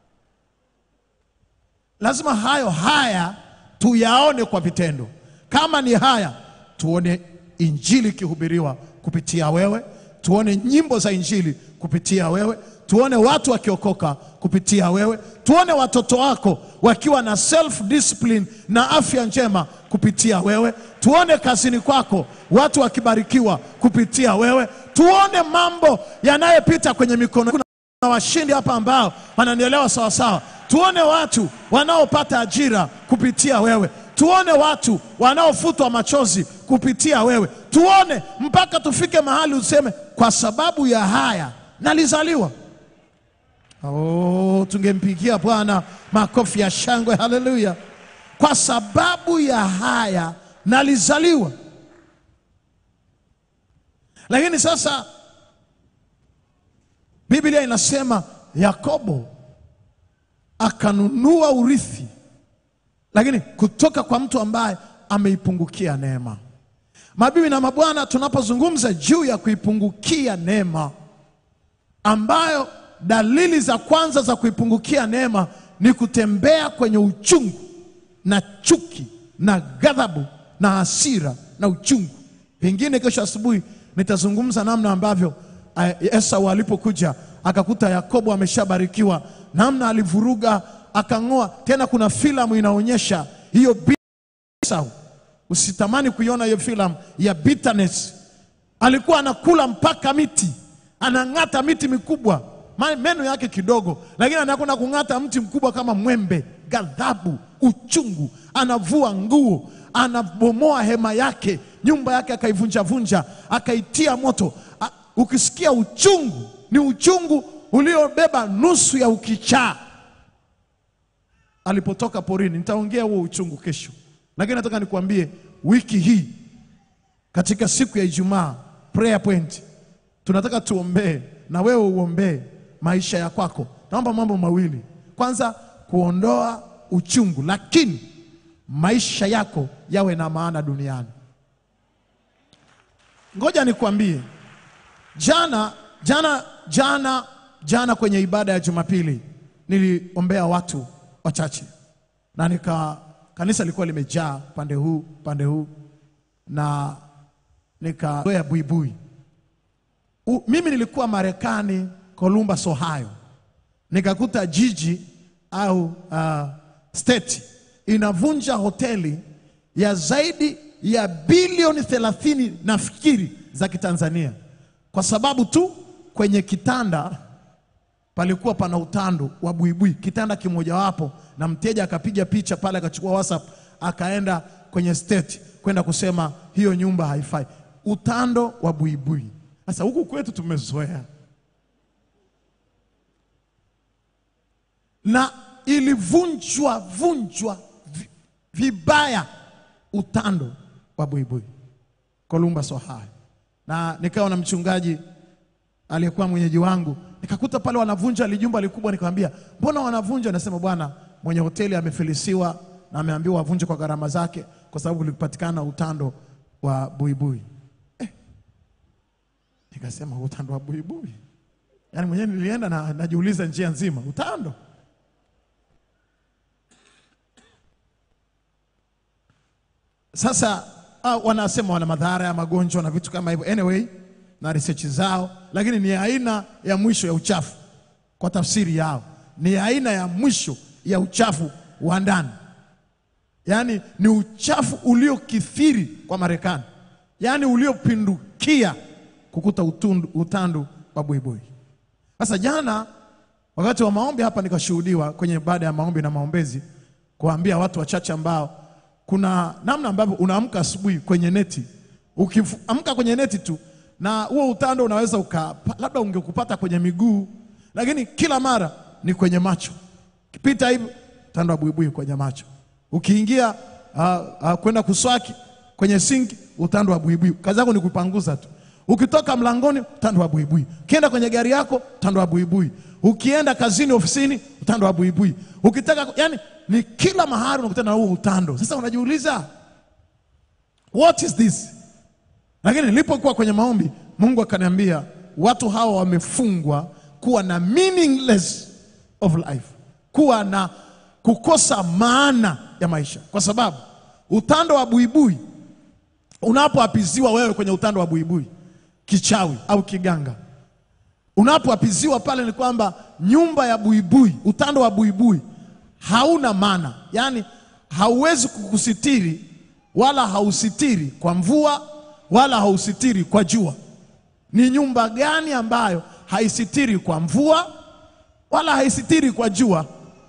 S3: Lazima hayo haya tuyaone kwa vitendo. Kama ni haya, tuone injili ikihubiriwa kupitia wewe, tuone nyimbo za injili kupitia wewe, tuone watu wakiokoka kupitia wewe, tuone watoto wako wakiwa na self discipline na afya njema kupitia wewe, tuone kazini kwako watu wakibarikiwa kupitia wewe, tuone mambo yanayopita kwenye mikono na washindi hapa ambao wananielewa sawa sawa. Tuone watu wanaopata ajira kupitia wewe, tuone watu wanaofutwa machozi kupitia wewe, tuone mpaka tufike mahali useme, kwa sababu ya haya nalizaliwa. Oh, tungempigia Bwana makofi ya shangwe, haleluya! Kwa sababu ya haya nalizaliwa. Lakini sasa Biblia inasema Yakobo akanunua urithi, lakini kutoka kwa mtu ambaye ameipungukia neema. Mabibi na mabwana, tunapozungumza juu ya kuipungukia neema, ambayo dalili za kwanza za kuipungukia neema ni kutembea kwenye uchungu na chuki na ghadhabu na hasira na uchungu. Pengine kesho asubuhi nitazungumza namna ambavyo eh, Esau alipokuja akakuta Yakobo ameshabarikiwa, namna alivuruga akang'oa. Tena kuna filamu inaonyesha hiyo bi- Esau, usitamani kuiona hiyo filamu ya bitterness. Alikuwa anakula mpaka miti, anang'ata miti mikubwa, Ma- meno yake kidogo, lakini anakwenda kung'ata mti mkubwa kama mwembe. Ghadhabu, uchungu, anavua nguo, anabomoa hema yake, nyumba yake akaivunjavunja, akaitia moto. A, ukisikia uchungu, ni uchungu uliobeba nusu ya ukichaa alipotoka porini. Nitaongea huo uchungu kesho, lakini nataka nikuambie wiki hii katika siku ya Ijumaa prayer point, tunataka tuombee na wewe uombee maisha ya kwako. Naomba mambo mawili. Kwanza, kuondoa uchungu, lakini maisha yako yawe na maana duniani. Ngoja nikwambie, jana jana jana jana kwenye ibada ya Jumapili niliombea watu wachache na nika kanisa lilikuwa limejaa pande huu pande huu na nikazoea buibui. U- Mimi nilikuwa Marekani, Columbus, Ohio, nikakuta jiji au uh, state inavunja hoteli ya zaidi ya bilioni thelathini nafikiri za Kitanzania kwa sababu tu kwenye kitanda palikuwa pana utando wa buibui, kitanda kimojawapo, na mteja akapiga picha pale, akachukua WhatsApp, akaenda kwenye state kwenda kusema hiyo nyumba haifai, utando wa buibui. Sasa huku kwetu tumezoea, na ilivunjwa vunjwa vi- vibaya utando wa buibui Columbus, Ohio, na nikawa na mchungaji aliyekuwa mwenyeji wangu, nikakuta pale wanavunja lijumba likubwa, nikamwambia mbona wanavunja? Anasema bwana, mwenye hoteli amefilisiwa na ameambiwa wavunje kwa gharama zake, kwa sababu kulipatikana utando wa buibui. Eh, nikasema utando wa buibui, yaani mwenyewe nilienda na najiuliza njia nzima, utando Sasa uh, wanasema wana madhara ya magonjwa na vitu kama hivyo, anyway na research zao, lakini ni aina ya mwisho ya uchafu kwa tafsiri yao, ni aina ya mwisho ya uchafu wa ndani, yaani ni uchafu uliokithiri kwa Marekani, yaani uliopindukia kukuta utundu, utandu wa buibui. Sasa jana wakati wa maombi hapa nikashuhudiwa kwenye baada ya maombi na maombezi kuambia watu wachache ambao kuna namna ambavyo unaamka asubuhi kwenye neti, ukiamka kwenye neti tu na huo utando unaweza uka, labda ungekupata kwenye miguu, lakini kila mara ni kwenye macho. Kipita hivi utando wa buibui kwenye macho, ukiingia uh, uh, kwenda kuswaki kwenye sinki, utando wa buibui. Kazi yako ni kupanguza tu. Ukitoka mlangoni, utando wa buibui. Ukienda kwenye gari yako, utando wa buibui. Ukienda kazini, ofisini, utando wa buibui. Ukitaka, yani ni kila mahali unakutana na huo utando. Sasa unajiuliza what is this? Lakini nilipokuwa kwenye maombi, Mungu akaniambia watu hawa wamefungwa kuwa na meaningless of life, kuwa na kukosa maana ya maisha, kwa sababu utando wa buibui unapoapiziwa wewe kwenye utando wa buibui, kichawi au kiganga, Unapoapiziwa pale ni kwamba nyumba ya buibui, utando wa buibui hauna maana, yaani hauwezi kukusitiri wala hausitiri kwa mvua wala hausitiri kwa jua. Ni nyumba gani ambayo haisitiri kwa mvua wala haisitiri kwa jua?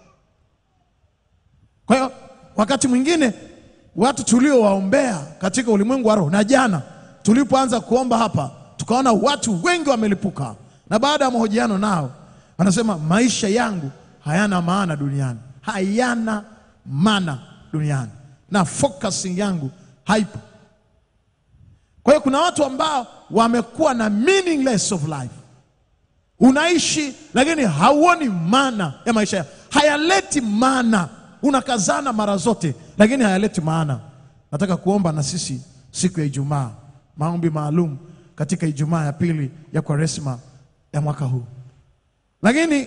S3: Kwa hiyo wakati mwingine watu tuliowaombea katika ulimwengu wa roho, na jana tulipoanza kuomba hapa, tukaona watu wengi wamelipuka, na baada ya mahojiano nao wanasema maisha yangu hayana maana duniani, hayana maana duniani, na focusing yangu haipo. Kwa hiyo kuna watu ambao wamekuwa na meaningless of life unaishi lakini hauoni maana ya maisha yako, hayaleti maana. Unakazana mara zote, lakini hayaleti maana. Nataka kuomba na sisi siku ya Ijumaa, maombi maalum katika Ijumaa ya pili ya Kwaresma ya mwaka huu. Lakini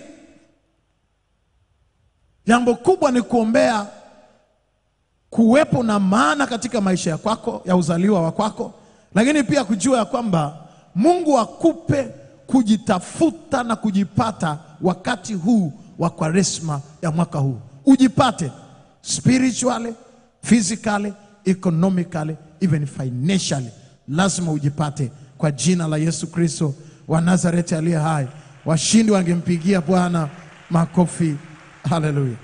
S3: jambo kubwa ni kuombea kuwepo na maana katika maisha ya kwako ya uzaliwa wa kwako, lakini pia kujua ya kwamba Mungu akupe kujitafuta na kujipata wakati huu wa Kwaresma ya mwaka huu, ujipate spiritually, physically, economically, even financially. Lazima ujipate kwa jina la Yesu Kristo wa Nazareti aliye hai. Washindi wangempigia Bwana makofi. Haleluya!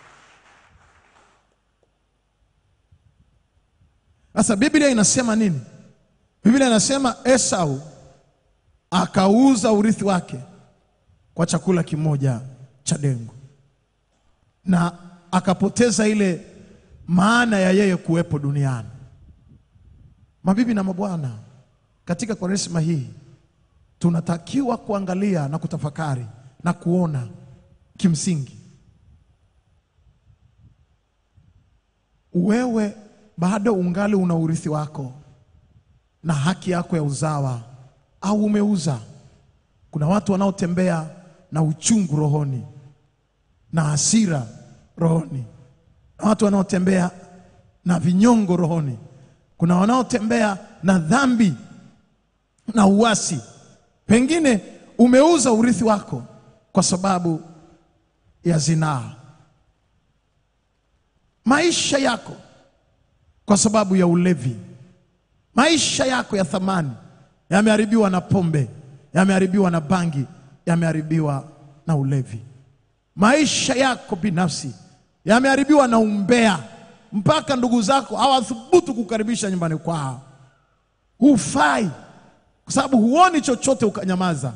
S3: Sasa Biblia inasema nini? Biblia inasema Esau akauza urithi wake kwa chakula kimoja cha dengu, na akapoteza ile maana ya yeye kuwepo duniani. Mabibi na mabwana, katika Kwaresma hii tunatakiwa kuangalia na kutafakari na kuona kimsingi, wewe bado ungali una urithi wako na haki yako ya uzawa au umeuza. Kuna watu wanaotembea na uchungu rohoni na hasira rohoni, na watu wanaotembea na vinyongo rohoni. Kuna wanaotembea na dhambi na uasi. Pengine umeuza urithi wako kwa sababu ya zinaa, maisha yako kwa sababu ya ulevi, maisha yako ya thamani yameharibiwa na pombe, yameharibiwa na bangi, yameharibiwa na ulevi. Maisha yako binafsi yameharibiwa na umbea, mpaka ndugu zako hawathubutu kukaribisha nyumbani kwao. Hufai kwa sababu huoni chochote, ukanyamaza.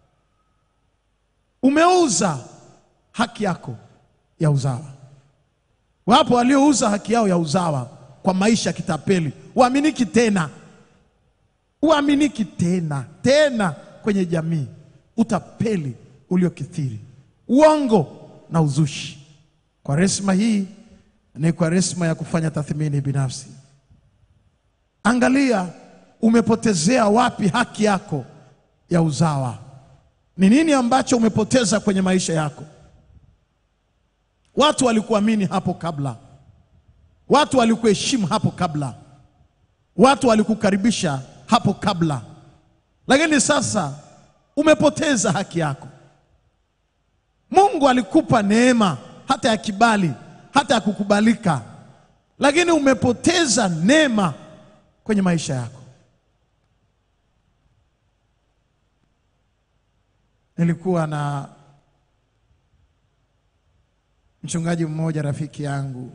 S3: Umeuza haki yako ya uzawa. Wapo waliouza haki yao ya uzawa kwa maisha ya kitapeli, uaminiki tena uaminiki tena tena kwenye jamii, utapeli uliokithiri, uongo na uzushi. Kwaresma hii ni kwaresma ya kufanya tathmini binafsi. Angalia umepotezea wapi haki yako ya uzawa. Ni nini ambacho umepoteza kwenye maisha yako? Watu walikuamini hapo kabla, watu walikuheshimu hapo kabla, watu walikukaribisha hapo kabla, lakini sasa umepoteza haki yako. Mungu alikupa neema hata ya kibali, hata ya kukubalika, lakini umepoteza neema kwenye maisha yako. Nilikuwa na mchungaji mmoja rafiki yangu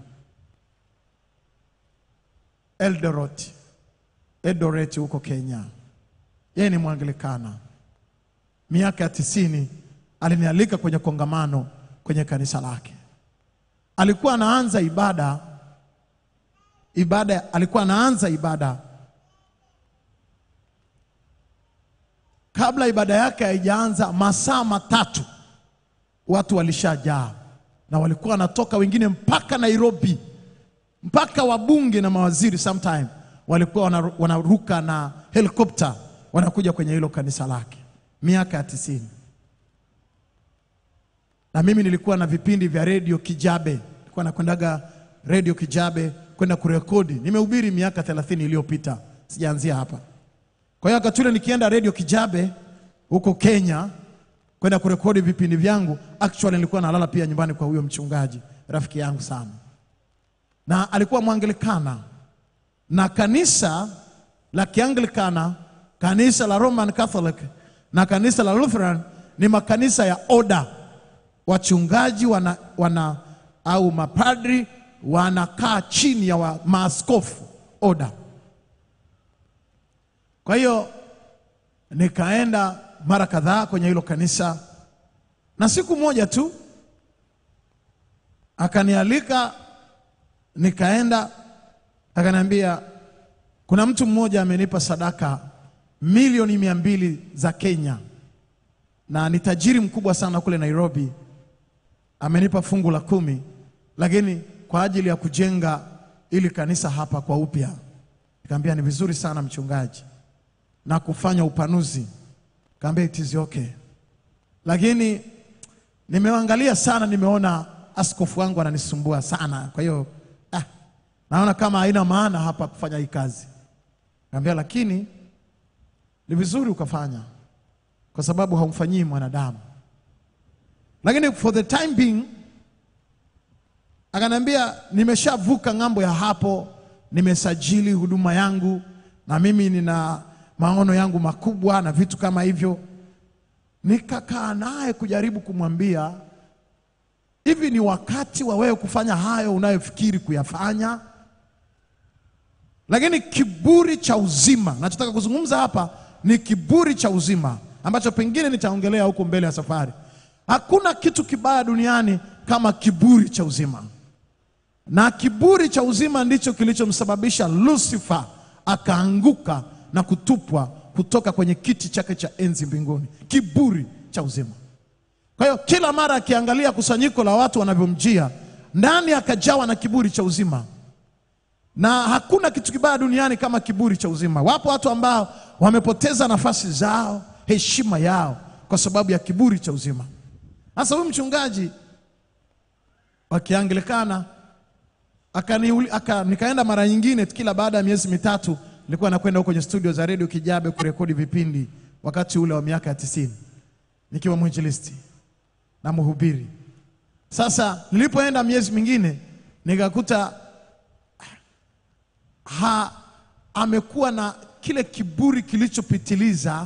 S3: Eldoret Eldoret huko Kenya. Yeye ni Mwanglikana. Miaka ya tisini alinialika kwenye kongamano kwenye kanisa lake. Alikuwa anaanza ibada ibada, alikuwa anaanza ibada kabla ibada yake haijaanza, masaa matatu watu walishajaa, na walikuwa wanatoka wengine mpaka Nairobi, mpaka wabunge na mawaziri sometime walikuwa wana- wanaruka na helikopta wanakuja kwenye hilo kanisa lake, miaka ya tisini. Na mimi nilikuwa na vipindi vya redio Kijabe, nilikuwa nakwendaga redio Kijabe kwenda kurekodi. Nimehubiri miaka thelathini iliyopita, sijaanzia hapa. Kwa hiyo wakati ule nikienda redio Kijabe huko Kenya, kwenda kurekodi vipindi vyangu. Actually nilikuwa nalala pia nyumbani kwa huyo mchungaji, rafiki yangu sana, na alikuwa Mwangilikana na kanisa la Kianglikana, kanisa la Roman Catholic na kanisa la Lutheran ni makanisa ya oda. Wachungaji wana, wana au mapadri wanakaa chini ya wa, maaskofu oda. Kwa hiyo nikaenda mara kadhaa kwenye hilo kanisa, na siku moja tu akanialika, nikaenda, akaniambia kuna mtu mmoja amenipa sadaka milioni mia mbili za Kenya na ni tajiri mkubwa sana kule Nairobi. Amenipa fungu la kumi, lakini kwa ajili ya kujenga ili kanisa hapa kwa upya. Nikamwambia ni vizuri sana mchungaji, na kufanya upanuzi. Kaambia it is okay, lakini nimeangalia sana, nimeona askofu wangu ananisumbua sana, kwa hiyo ah, naona kama haina maana hapa kufanya hii kazi. Kaambia lakini ni vizuri ukafanya, kwa sababu haumfanyii mwanadamu. Lakini for the time being akaniambia nimeshavuka ng'ambo ya hapo, nimesajili huduma yangu na mimi nina maono yangu makubwa na vitu kama hivyo. Nikakaa naye kujaribu kumwambia hivi, ni wakati wa wewe kufanya hayo unayofikiri kuyafanya. Lakini kiburi cha uzima, nachotaka kuzungumza hapa ni kiburi cha uzima ambacho pengine nitaongelea huko mbele ya safari. Hakuna kitu kibaya duniani kama kiburi cha uzima, na kiburi cha uzima ndicho kilichomsababisha Lucifer akaanguka na kutupwa kutoka kwenye kiti chake cha enzi mbinguni. Kiburi cha uzima. Kwa hiyo kila mara akiangalia kusanyiko la watu wanavyomjia ndani, akajawa na kiburi cha uzima na hakuna kitu kibaya duniani kama kiburi cha uzima. Wapo watu ambao wamepoteza nafasi zao, heshima yao kwa sababu ya kiburi cha uzima. Sasa huyu mchungaji wa Kianglikana akaniuli- aka, nikaenda mara nyingine, kila baada ya miezi mitatu nilikuwa nakwenda huko kwenye studio za redio Kijabe kurekodi vipindi, wakati ule wa miaka ya tisini nikiwa mwinjilisti na mhubiri. Sasa nilipoenda miezi mingine nikakuta ha, amekuwa na kile kiburi kilichopitiliza,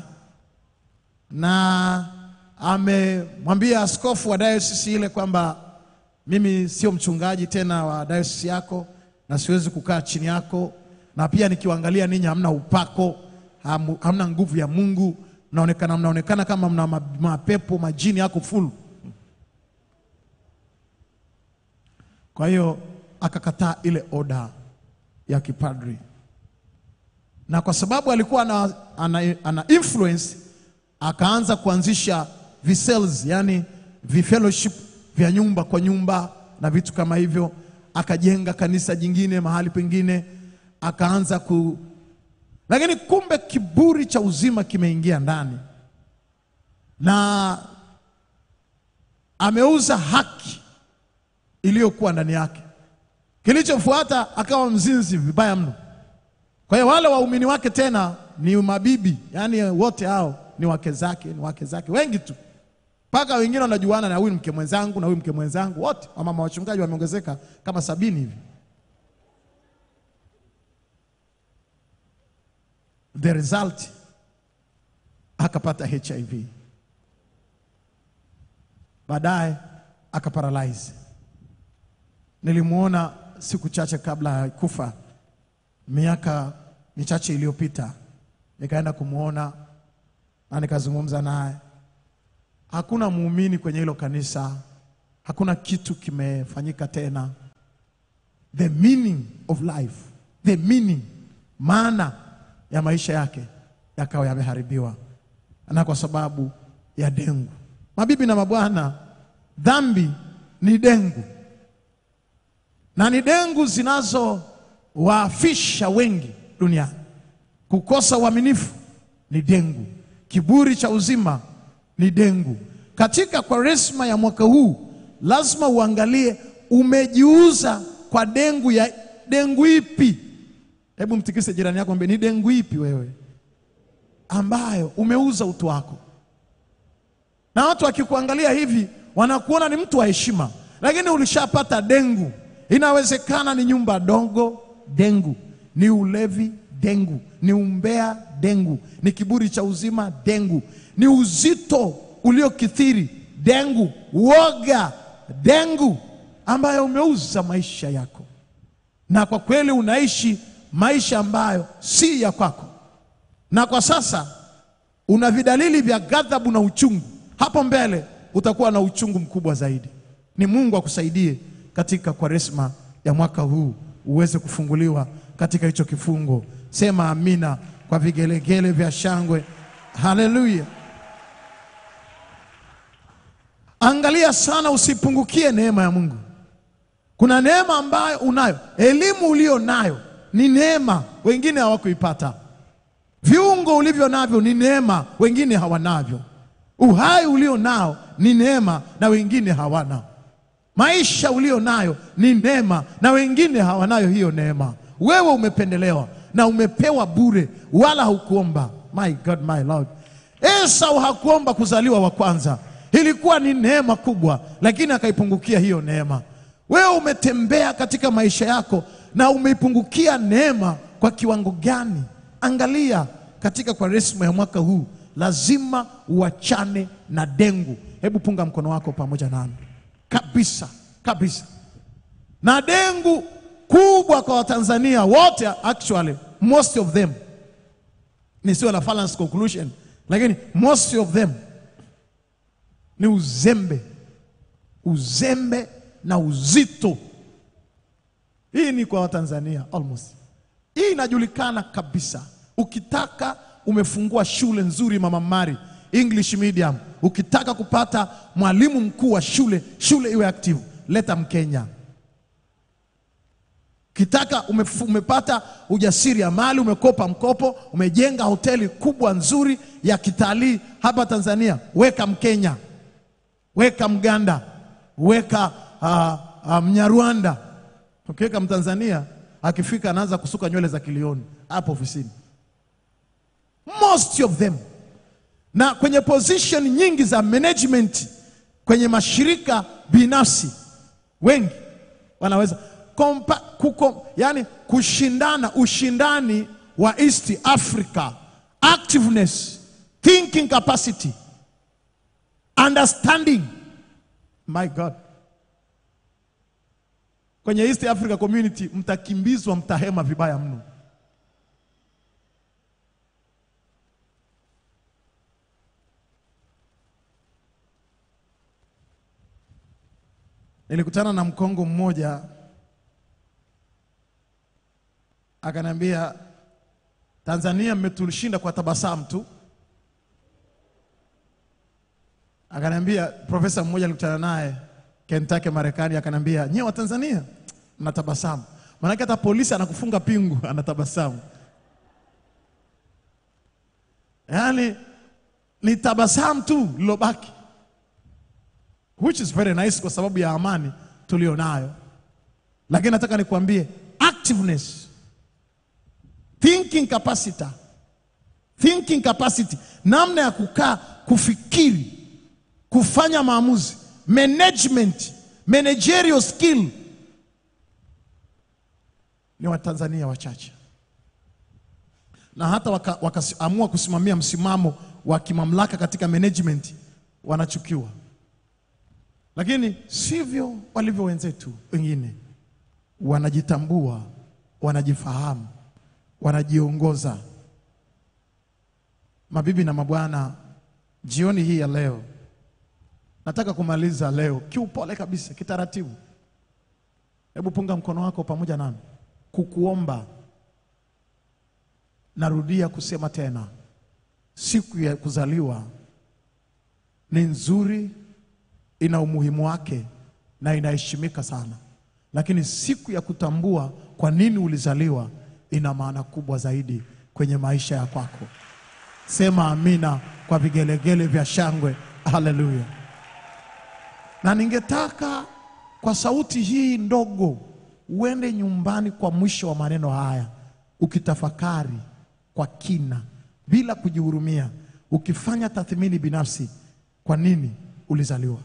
S3: na amemwambia askofu wa dayosisi ile kwamba mimi sio mchungaji tena wa dayosisi yako na siwezi kukaa chini yako, na pia nikiwaangalia ninyi hamna upako, hamu- hamna nguvu ya Mungu, mnaonekana mnaonekana kama mna ma- mapepo majini yako full. Kwa hiyo akakataa ile oda ya kipadri, na kwa sababu alikuwa ana, ana, ana influence akaanza kuanzisha visels, yani vifellowship vya nyumba kwa nyumba na vitu kama hivyo. Akajenga kanisa jingine mahali pengine, akaanza ku, lakini kumbe kiburi cha uzima kimeingia ndani na ameuza haki iliyokuwa ndani yake. Kilichofuata akawa mzinzi vibaya mno. Kwa hiyo wale waumini wake tena ni mabibi, yaani wote hao ni wake zake, ni wake zake wengi tu, mpaka wengine wanajuana na huyu mke mwenzangu na huyu mke mwenzangu, wote wamama wachungaji wameongezeka kama sabini hivi. The result akapata HIV, baadaye akaparalyze. Nilimwona siku chache kabla ya kufa, miaka michache iliyopita, nikaenda kumwona na nikazungumza naye. Hakuna muumini kwenye hilo kanisa, hakuna kitu kimefanyika tena. The meaning of life, the meaning, maana ya maisha yake yakawa yameharibiwa, na kwa sababu ya dengu. Mabibi na mabwana, dhambi ni dengu na ni dengu zinazowaafisha wengi duniani. Kukosa uaminifu ni dengu, kiburi cha uzima ni dengu. Katika Kwaresma ya mwaka huu lazima uangalie umejiuza kwa dengu ya dengu ipi. Hebu mtikise jirani yako, mwambie ni dengu ipi wewe ambayo umeuza utu wako. na watu wakikuangalia hivi wanakuona ni mtu wa heshima, lakini ulishapata dengu. Inawezekana ni nyumba dogo, dengu, ni ulevi, dengu, ni umbea, dengu, ni kiburi cha uzima, dengu, ni uzito uliokithiri, dengu, woga, dengu, ambayo umeuza maisha yako, na kwa kweli unaishi maisha ambayo si ya kwako, na kwa sasa una vidalili vya ghadhabu na uchungu. Hapo mbele utakuwa na uchungu mkubwa zaidi. Ni Mungu akusaidie katika Kwaresma ya mwaka huu uweze kufunguliwa katika hicho kifungo. Sema amina kwa vigelegele vya shangwe. Haleluya! Angalia sana, usipungukie neema ya Mungu. Kuna neema ambayo unayo, elimu ulio nayo ni neema, wengine hawakuipata. Viungo ulivyo navyo ni neema, wengine hawanavyo. Uhai ulio nao ni neema, na wengine hawana. Maisha ulio nayo ni neema, na wengine hawanayo hiyo neema. Wewe umependelewa na umepewa bure, wala haukuomba. My God, my Lord. Esau hakuomba kuzaliwa wa kwanza, ilikuwa ni neema kubwa, lakini akaipungukia hiyo neema. Wewe umetembea katika maisha yako na umeipungukia neema kwa kiwango gani? Angalia katika Kwaresma ya mwaka huu, lazima uachane na dengu. Hebu punga mkono wako pamoja nami kabisa kabisa. Na dengu kubwa kwa Watanzania wote, actually most of them, nisiwe na false conclusion, lakini most of them ni uzembe, uzembe na uzito. Hii ni kwa Watanzania almost. Hii inajulikana kabisa. Ukitaka umefungua shule nzuri, Mama Mari English medium, ukitaka kupata mwalimu mkuu wa shule, shule iwe active, leta Mkenya. Ukitaka umefu- umepata ujasiri ya mali, umekopa mkopo, umejenga hoteli kubwa nzuri ya kitalii hapa Tanzania, weka Mkenya, weka Mganda, weka uh, uh, Mnyarwanda. Ukiweka Mtanzania akifika anaanza kusuka nywele za kilioni hapo ofisini, most of them na kwenye position nyingi za management kwenye mashirika binafsi, wengi wanaweza kompa, kuko, yani kushindana, ushindani wa East Africa, activeness, thinking capacity, understanding. My God, kwenye East Africa community mtakimbizwa, mtahema vibaya mno. Nilikutana na mkongo mmoja akaniambia, Tanzania mmetushinda kwa tabasamu tu. Akaniambia, profesa mmoja alikutana naye Kentucky, Marekani, akaniambia, nyewe wa Tanzania mnatabasamu, maanake hata polisi anakufunga pingu anatabasamu. Yaani ni tabasamu tu lilobaki which is very nice kwa sababu ya amani tulionayo, lakini nataka nikwambie activeness, thinking capacity, thinking capacity, namna ya kukaa, kufikiri, kufanya maamuzi, management, managerial skill ni Watanzania wachache, na hata wakaamua waka wakaamua kusimamia msimamo wa kimamlaka katika management wanachukiwa lakini sivyo walivyo wenzetu wengine, wanajitambua, wanajifahamu, wanajiongoza. Mabibi na mabwana, jioni hii ya leo nataka kumaliza leo kiupole kabisa, kitaratibu. Hebu punga mkono wako pamoja nami kukuomba. Narudia kusema tena, siku ya kuzaliwa ni nzuri ina umuhimu wake na inaheshimika sana, lakini siku ya kutambua kwa nini ulizaliwa ina maana kubwa zaidi kwenye maisha ya kwako. Sema amina kwa vigelegele vya shangwe. Haleluya! Na ningetaka kwa sauti hii ndogo uende nyumbani kwa mwisho wa maneno haya, ukitafakari kwa kina, bila kujihurumia, ukifanya tathmini binafsi kwa nini ulizaliwa.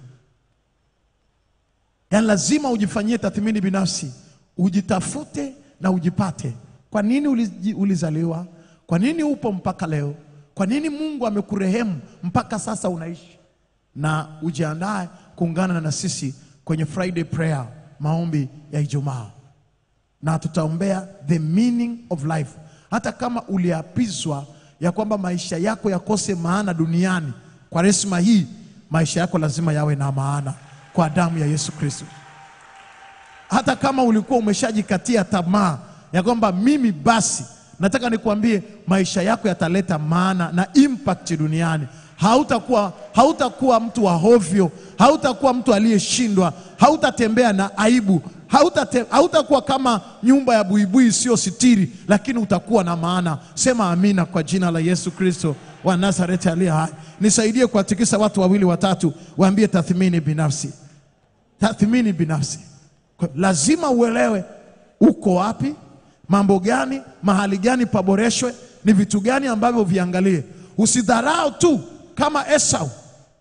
S3: Yaani lazima ujifanyie tathmini binafsi, ujitafute na ujipate. Kwa nini uliji- ulizaliwa? Kwa nini upo mpaka leo? Kwa nini Mungu amekurehemu mpaka sasa unaishi? Na ujiandae kuungana na sisi kwenye Friday prayer, maombi ya Ijumaa, na tutaombea the meaning of life. Hata kama uliapizwa ya kwamba maisha yako yakose maana duniani, kwa resma hii maisha yako lazima yawe na maana kwa damu ya Yesu Kristo. Hata kama ulikuwa umeshajikatia tamaa ya kwamba mimi basi, nataka nikuambie maisha yako yataleta maana na impact duniani. Hautakuwa, hautakuwa mtu wa hovyo, hautakuwa mtu aliyeshindwa, hautatembea na aibu, hautate, hautakuwa kama nyumba ya buibui isiyo sitiri, lakini utakuwa na maana. Sema amina kwa jina la Yesu Kristo wa Nazareti aliye hai. Nisaidie kuwatikisa watu wawili watatu, waambie tathmini binafsi tathmini binafsi. Kwa- Lazima uelewe uko wapi, mambo gani, mahali gani paboreshwe, ni vitu gani ambavyo viangalie. Usidharau tu kama Esau.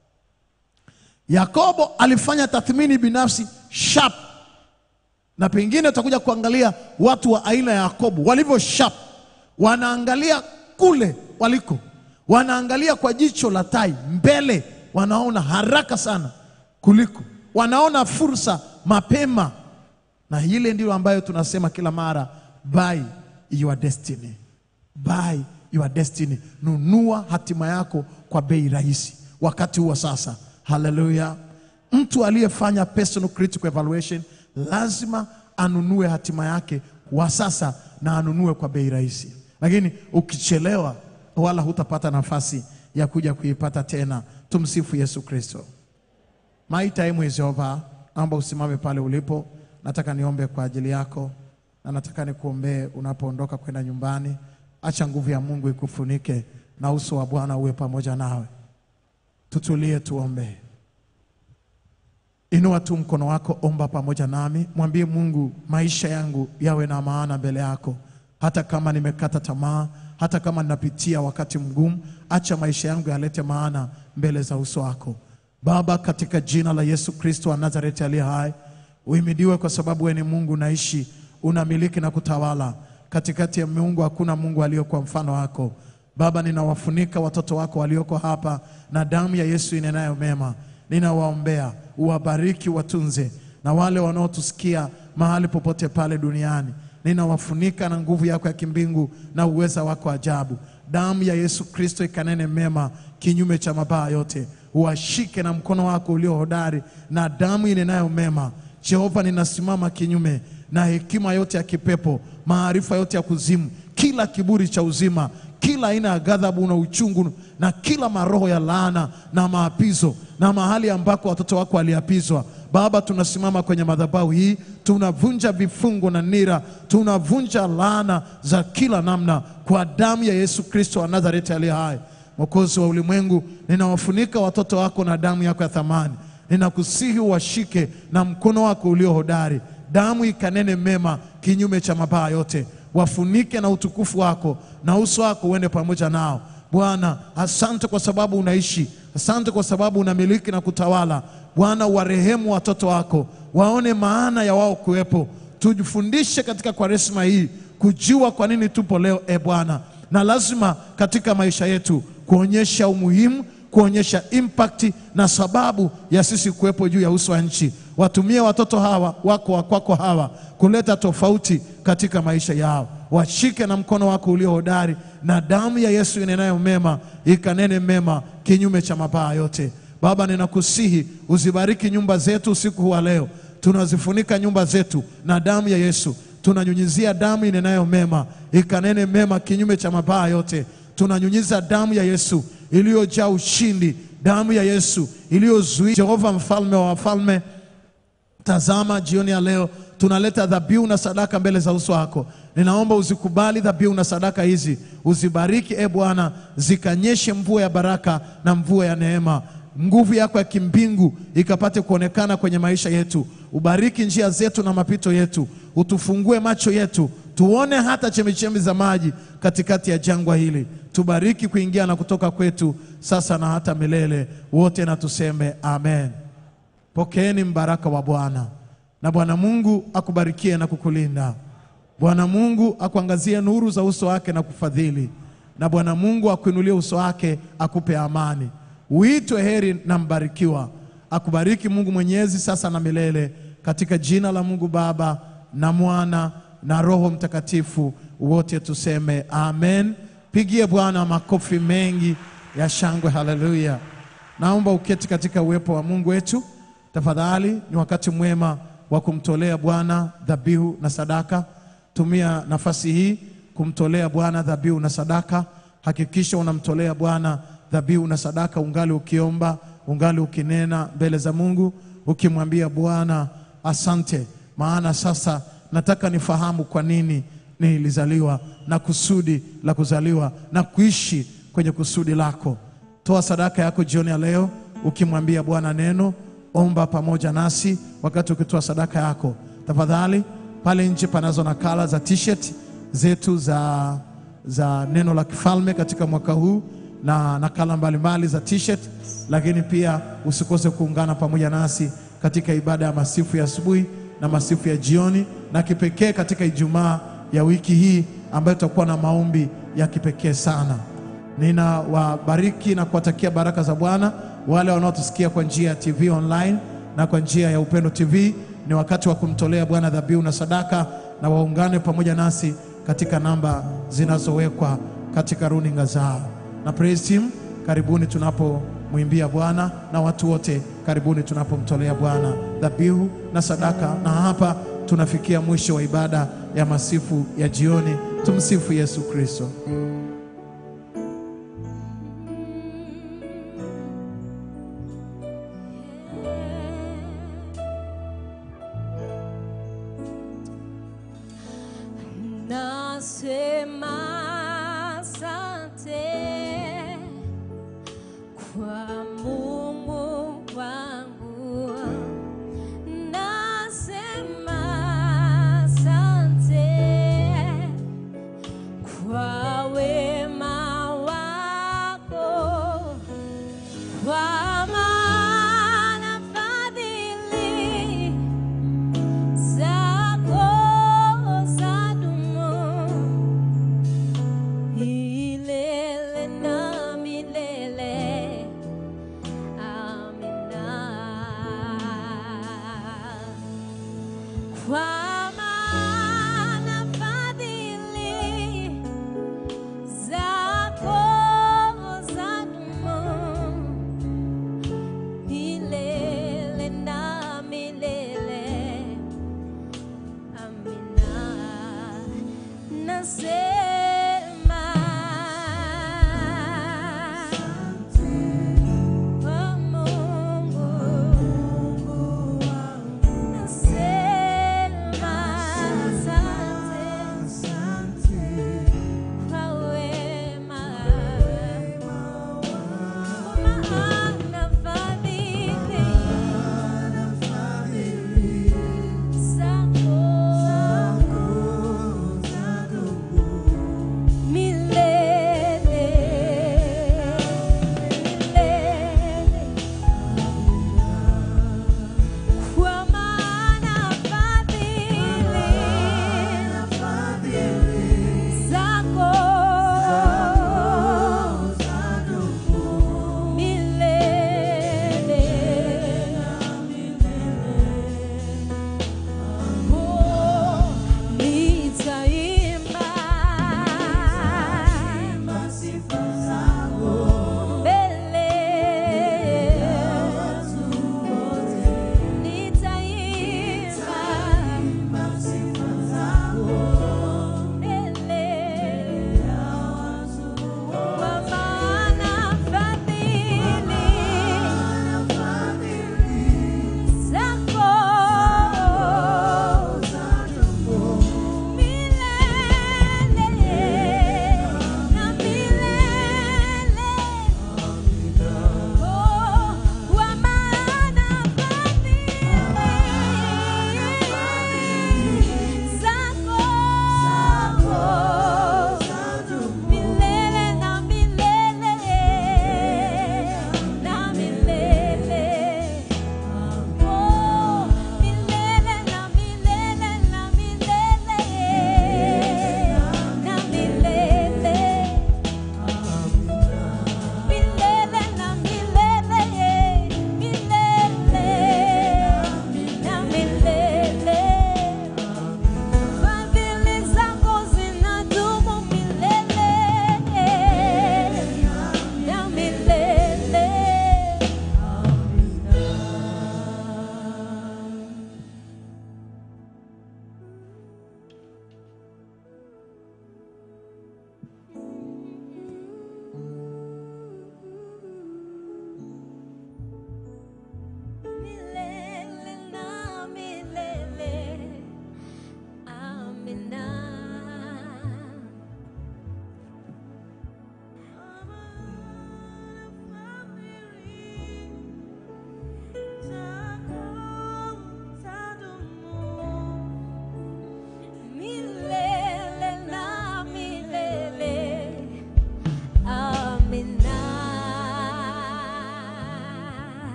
S3: Yakobo alifanya tathmini binafsi sharp, na pengine utakuja kuangalia watu wa aina ya Yakobo walivyo sharp, wanaangalia kule waliko, wanaangalia kwa jicho la tai mbele, wanaona haraka sana kuliko, wanaona fursa mapema, na ile ndio ambayo tunasema kila mara, buy your destiny, buy your destiny, nunua hatima yako kwa bei rahisi wakati huo sasa. Haleluya! Mtu aliyefanya personal critical evaluation lazima anunue hatima yake wa sasa na anunue kwa bei rahisi, lakini ukichelewa, wala hutapata nafasi ya kuja kuipata tena. Tumsifu Yesu Kristo. My time is over. Naomba usimame pale ulipo. Nataka niombe kwa ajili yako na nataka nikuombee unapoondoka kwenda nyumbani. Acha nguvu ya Mungu ikufunike na uso wa Bwana uwe pamoja nawe. Tutulie, tuombe. Inua tu mkono wako, omba pamoja nami, mwambie Mungu, maisha yangu yawe na maana mbele yako, hata kama nimekata tamaa, hata kama ninapitia wakati mgumu, acha maisha yangu yalete maana mbele za uso wako. Baba, katika jina la Yesu Kristo wa Nazareti aliye hai, uhimidiwe kwa sababu wewe ni Mungu unaishi, unamiliki na kutawala. Katikati ya miungu hakuna Mungu aliyokuwa mfano wako. Baba, ninawafunika watoto wako walioko hapa na damu ya Yesu inenayo mema. Ninawaombea, uwabariki, watunze, na wale wanaotusikia mahali popote pale duniani, ninawafunika na nguvu yako ya kimbingu na uweza wako ajabu. Damu ya Yesu Kristo ikanene mema kinyume cha mabaya yote, uwashike na mkono wako ulio hodari na damu inenayo mema. Jehova, ninasimama kinyume na hekima yote ya kipepo, maarifa yote ya kuzimu, kila kiburi cha uzima, kila aina ya ghadhabu na uchungu, na kila maroho ya laana na maapizo, na mahali ambako watoto wako waliapizwa. Baba, tunasimama kwenye madhabahu hii, tunavunja vifungo na nira, tunavunja laana za kila namna kwa damu ya Yesu Kristo wa Nazareti aliye hai. Mwokozi wa ulimwengu, ninawafunika watoto wako na damu yako ya thamani. Ninakusihi uwashike na mkono wako ulio hodari, damu ikanene mema kinyume cha mabaya yote, wafunike na utukufu wako, na uso wako uende pamoja nao. Bwana, asante kwa sababu unaishi, asante kwa sababu unamiliki na kutawala. Bwana, warehemu watoto wako, waone maana ya wao kuwepo. Tujifundishe katika Kwaresma hii kujua kwa nini tupo leo, e Bwana, na lazima katika maisha yetu kuonyesha umuhimu kuonyesha impact na sababu ya sisi kuwepo juu ya uso wa nchi. Watumie watoto hawa wako wa kwako hawa kuleta tofauti katika maisha yao, washike na mkono wako ulio hodari, na damu ya Yesu inenayo mema ikanene mema kinyume cha mabaya yote. Baba, ninakusihi uzibariki nyumba zetu usiku huu wa leo. Tunazifunika nyumba zetu na damu ya Yesu, tunanyunyizia damu inenayo mema ikanene mema kinyume cha mabaya yote. Tunanyunyiza damu ya Yesu iliyojaa ushindi, damu ya Yesu iliyozuia. Jehova mfalme wa wafalme, tazama jioni ya leo tunaleta dhabihu na sadaka mbele za uso wako. Ninaomba uzikubali dhabihu na sadaka hizi, uzibariki e Bwana, zikanyeshe mvua ya baraka na mvua ya neema nguvu yako ya kimbingu ikapate kuonekana kwenye maisha yetu. Ubariki njia zetu na mapito yetu, utufungue macho yetu tuone hata chemichemi za maji katikati ya jangwa hili. tubariki kuingia na kutoka kwetu sasa na hata milele. Wote na tuseme amen. Pokeeni mbaraka wa Bwana, na Bwana Mungu akubarikie na kukulinda. Bwana Mungu akuangazie nuru za uso wake na kufadhili, na Bwana Mungu akuinulie uso wake akupe amani. Uitwe heri na mbarikiwa. Akubariki Mungu Mwenyezi sasa na milele, katika jina la Mungu Baba na Mwana na Roho Mtakatifu. Wote tuseme amen. Pigie Bwana makofi mengi ya shangwe. Haleluya! Naomba uketi katika uwepo wa Mungu wetu tafadhali. Ni wakati mwema wa kumtolea Bwana dhabihu na sadaka. Tumia nafasi hii kumtolea Bwana dhabihu na sadaka. Hakikisha unamtolea Bwana dhabihu na sadaka, ungali ukiomba, ungali ukinena mbele za Mungu, ukimwambia Bwana asante, maana sasa nataka nifahamu kwa nini nilizaliwa na kusudi la kuzaliwa na kuishi kwenye kusudi lako. Toa sadaka yako jioni ya leo ukimwambia Bwana neno. Omba pamoja nasi wakati ukitoa sadaka yako. Tafadhali, pale nje panazo nakala za t-shirt zetu za, za neno la kifalme katika mwaka huu na nakala mbalimbali za t-shirt, lakini pia usikose kuungana pamoja nasi katika ibada ya masifu ya asubuhi na masifu ya jioni, na kipekee katika Ijumaa ya wiki hii ambayo tutakuwa na maombi ya kipekee sana. Ninawabariki na kuwatakia baraka za Bwana wale wanaotusikia kwa njia ya TV online na kwa njia ya Upendo TV. Ni wakati wa kumtolea Bwana dhabihu na sadaka, na waungane pamoja nasi katika namba zinazowekwa katika runinga zao. Na praise team, karibuni tunapomwimbia Bwana, na watu wote karibuni tunapomtolea Bwana dhabihu na sadaka. Na hapa tunafikia mwisho wa ibada ya masifu ya jioni. Tumsifu Yesu Kristo.
S4: Nasema